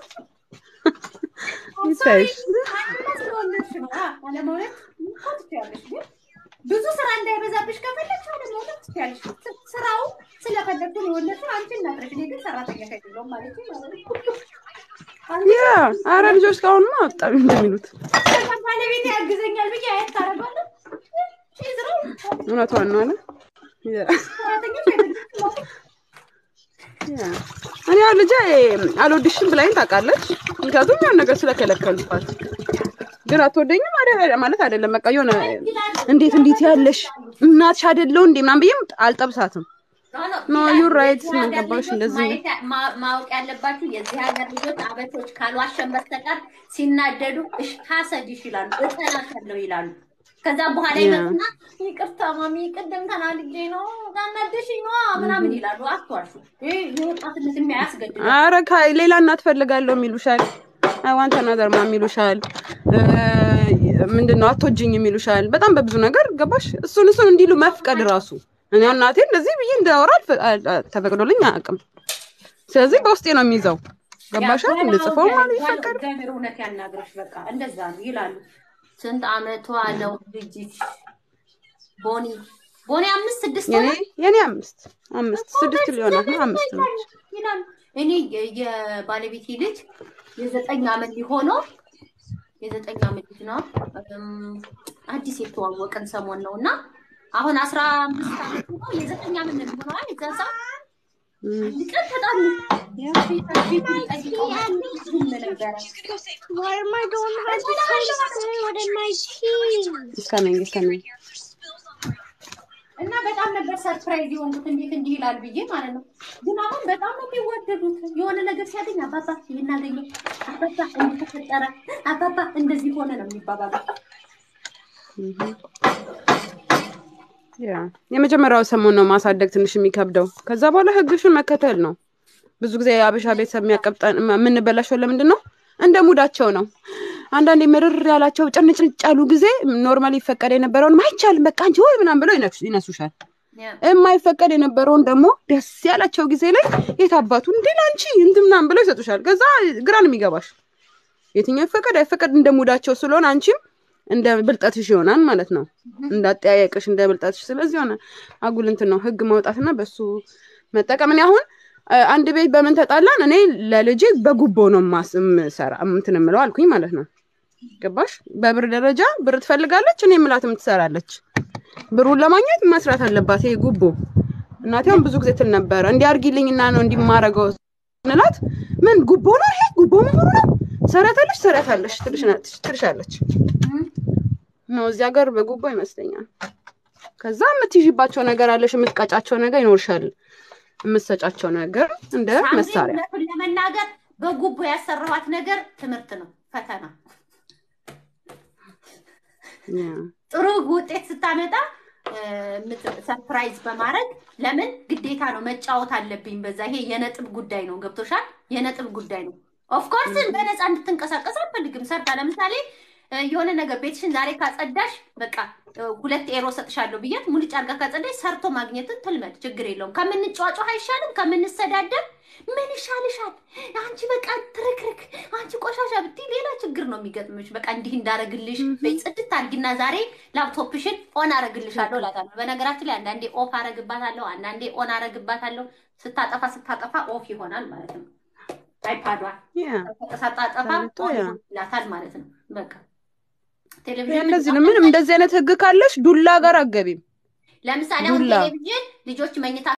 ይታይሽ። አንቺማ ስለወለድሽ ነው አ- አለመውለድ እኮ ትችያለሽ ግን ብዙ ስራ እንዳይበዛብሽ ከፈለግሽ አለመውለድ ትችያለሽ። ስ- ስራው ስለፈለግሽ ነው የወለድሽው አንቺ እናት ነሽ። እኔ ግን ሰራተኛ አይደለሁም አለችኝ ማለት ነው። ያ አረ ልጆች እስካሁንማ በጣም እንደሚሉት ከዛም ባለቤቴ ያግዘኛል ብዬ አየት ታደርጋለህ። ይዝረው እውነቷን ነው አለ ያ ሰራተኞች አይደሉም። ያ። እኔ ያው ልጄ አልወድሽም ብላኝ ታውቃለች። ምክንያቱም ያን ነገር ስለከለከልኳት ግን አትወደኝም አደ- ማለት አይደለም። በቃ የሆነ እንዴት እንዴት ያለሽ እናትሽ አይደለው እንዴ ምናምን ብዬም አልጠብሳትም። ኖ ዩር ራይት ምን ገባሽ እንደዚህ ነው። ማየት- ማ- ማወቅ ያለባችሁ የዚህ ሀገር ልጆች አበቶች ካልዋሸን በስተቀር ሲናደዱ እሽ ታሰድሽ ይላሉ፣ እጠላሻለሁ ይላሉ። ከዛም በኋላ ያ። ይመጡና ይቅርታ ማሚ ቅድም ተናድጄ ነው ታናደሽኝ ነዋ ምናምን ይላሉ። አትዋሹ። ይሄ የወጣትነት የሚያስገድድ አረ ከ- ሌላ እናት ፈልጋለሁ የሚሉሻል። ዋንተ ናዘር ማም ይሉሻል። ምንድነው አትወጂኝ የሚሉሻል። በጣም በብዙ ነገር ገባሽ። እሱን እሱን እንዲሉ መፍቀድ ራሱ እኔ እናቴ እንደዚህ ብዬ እንዳወራ አልፈ- አል- አ- ተፈቅዶልኝ አያውቅም። ስለዚህ በውስጤ ነው የሚይዘው። ገባሻ? እንድጽፈው ማለት ይፈቀድ እግዚአብሔር እውነት ያናግረሽ። በቃ እንደዛ ነው ይላሉ። ስንት አመቷ ነው ልጅሽ? ቦኒ ቦኒ አምስት ስድስት የኔ ሆነ? የኔ አምስት አምስት ስድስት ሊሆናት ነው አምስት ነው። ይላሉ። እኔ የ- የባለቤቴ ልጅ የዘጠኝ አመት ሊሆነው የዘጠኝ አመት ልጅ ነው። እም፣ አዲስ የተዋወቅን ሰሞን ነው እና አሁን አስራ አምስት አመት ነው። የዘጠኝ አመት ነው የሚሆነዋል። የዛን ሰዓት አንድ ቀን ተጣሉ። ጠይቀው ዝም ነበረ። Why am I going to have to say what in my teeth? እስከነኝ እስከነኝ እና በጣም ነበር ሰርፕራይዝ የሆንኩት እንዴት እንዲህ ይላል ብዬ ማለት ነው። ግን አሁን በጣም ነው የሚወደዱት። የሆነ ነገር ሲያገኝ አባባ ይሄን አገኘ፣ አባባ እንዲህ ተፈጠረ፣ አባባ እንደዚህ ሆነ ነው የሚባባሉት። ያ የመጀመሪያው ሰሞን ነው ማሳደግ ትንሽ የሚከብደው። ከዛ በኋላ ህግሽን መከተል ነው። ብዙ ጊዜ የአበሻ ቤተሰብ የሚያቀብጠን የምንበላሸው ለምንድን ነው? እንደ ሙዳቸው ነው። አንዳንዴ ምርር ያላቸው ጭንጭንጭ ያሉ ጊዜ ኖርማሊ ይፈቀድ የነበረውን አይቻልም በቃ አንቺ ወይ ምናምን ብለው ይነክሱ- ይነሱሻል። የማይፈቀድ የነበረውን ደግሞ ደስ ያላቸው ጊዜ ላይ የት አባቱ እንዴ ለአንቺ እንትን ምናምን ብለው ይሰጡሻል። ከዛ ግራ ነው የሚገባሽ። የትኛው ይፈቀድ አይፈቀድ እንደ ሙዳቸው ስለሆነ አንቺም እንደ ብልጠትሽ ይሆናል ማለት ነው። እንዳጠያየቅሽ እንደ ብልጠትሽ። ስለዚህ ሆነ አጉል እንትን ነው ህግ ማውጣትና በሱ መጠቀም። እኔ አሁን አ- አንድ ቤት በምን ተጣላን፣ እኔ ለልጄ በጉቦ ነው ማስ ምሰራ እንትን የምለው አልኩኝ ማለት ነው። ገባሽ? በብር ደረጃ ብር ትፈልጋለች፣ እኔ የምላትም ትሰራለች። ብሩን ለማግኘት መስራት አለባት። ይሄ ጉቦ እናቴ አሁን ብዙ ጊዜ ትል ነበረ እንዲህ አድርጊልኝና ነው እንዲህ የማደርገው እንላት። ምን ጉቦ ነው ይሄ? ጉቦ መሆኑ ነው? ሰራታለች ሰራታለች ትልሽ- ትልሻለች ነው እዚህ ሀገር በጉቦ ይመስለኛል። ከዛ የምትይዥባቸው ነገር አለሽ፣ የምትቀጫቸው ነገር ይኖርሻል፣ የምትሰጫቸው ነገር እንደ ሳምሪ መሳሪያ እውነቱን ለመናገር በጉቦ ያሰራኋት ነገር ትምህርት ነው፣ ፈተና ያ። ጥሩ ውጤት ስታመጣ ሰርፕራይዝ በማድረግ ለምን ግዴታ ነው መጫወት አለብኝ። በዛ ይሄ የነጥብ ጉዳይ ነው። ገብቶሻል? የነጥብ ጉዳይ ነው። ኦፍኮርስ በነፃ እንድትንቀሳቀስ አልፈልግም። ሰርታ ለምሳሌ እ፣ የሆነ ነገር ቤትሽን ዛሬ ካጸዳሽ በቃ እ፣ ሁለት ኤሮ ሰጥሻለሁ ብያት ሙልጭ አድርጋ ካጸዳሽ ሰርቶ ማግኘትን ትልመድ፣ ችግር የለውም። ከምንጫዋጫው አይሻልም? ከምንሰዳደብ ምን ይሻልሻል? አንቺ በቃ ትርክርክ፣ አንቺ ቆሻሻ ብትይ ሌላ ችግር ነው የሚገጥምሽ። በቃ እንዲህ እንዳረግልሽ በይ ጽድት አድርጊና ዛሬ ላፕቶፕሽን ኦን አረግልሻለሁ እላታለሁ። በነገራችን ላይ አንዳንዴ ኦፍ አረግባታለሁ፣ አንዳንዴ ኦን አረግባታለሁ። ስታጠፋ ስታጠፋ ኦፍ ይሆናል ማለት ነው። አይፓዷን ያ። ሳታጠፋ ታሪቶ ኦን ያ። ይላታል ማለት ነው። በቃ ያ ቴሌቪዥን እንደዚህ ነው። ምንም እንደዚህ አይነት ህግ ካለሽ ዱላ ጋር አገቢም ለምሳሌ አሁን ዱላ። ቴሌቪዥን ልጆች መኝታ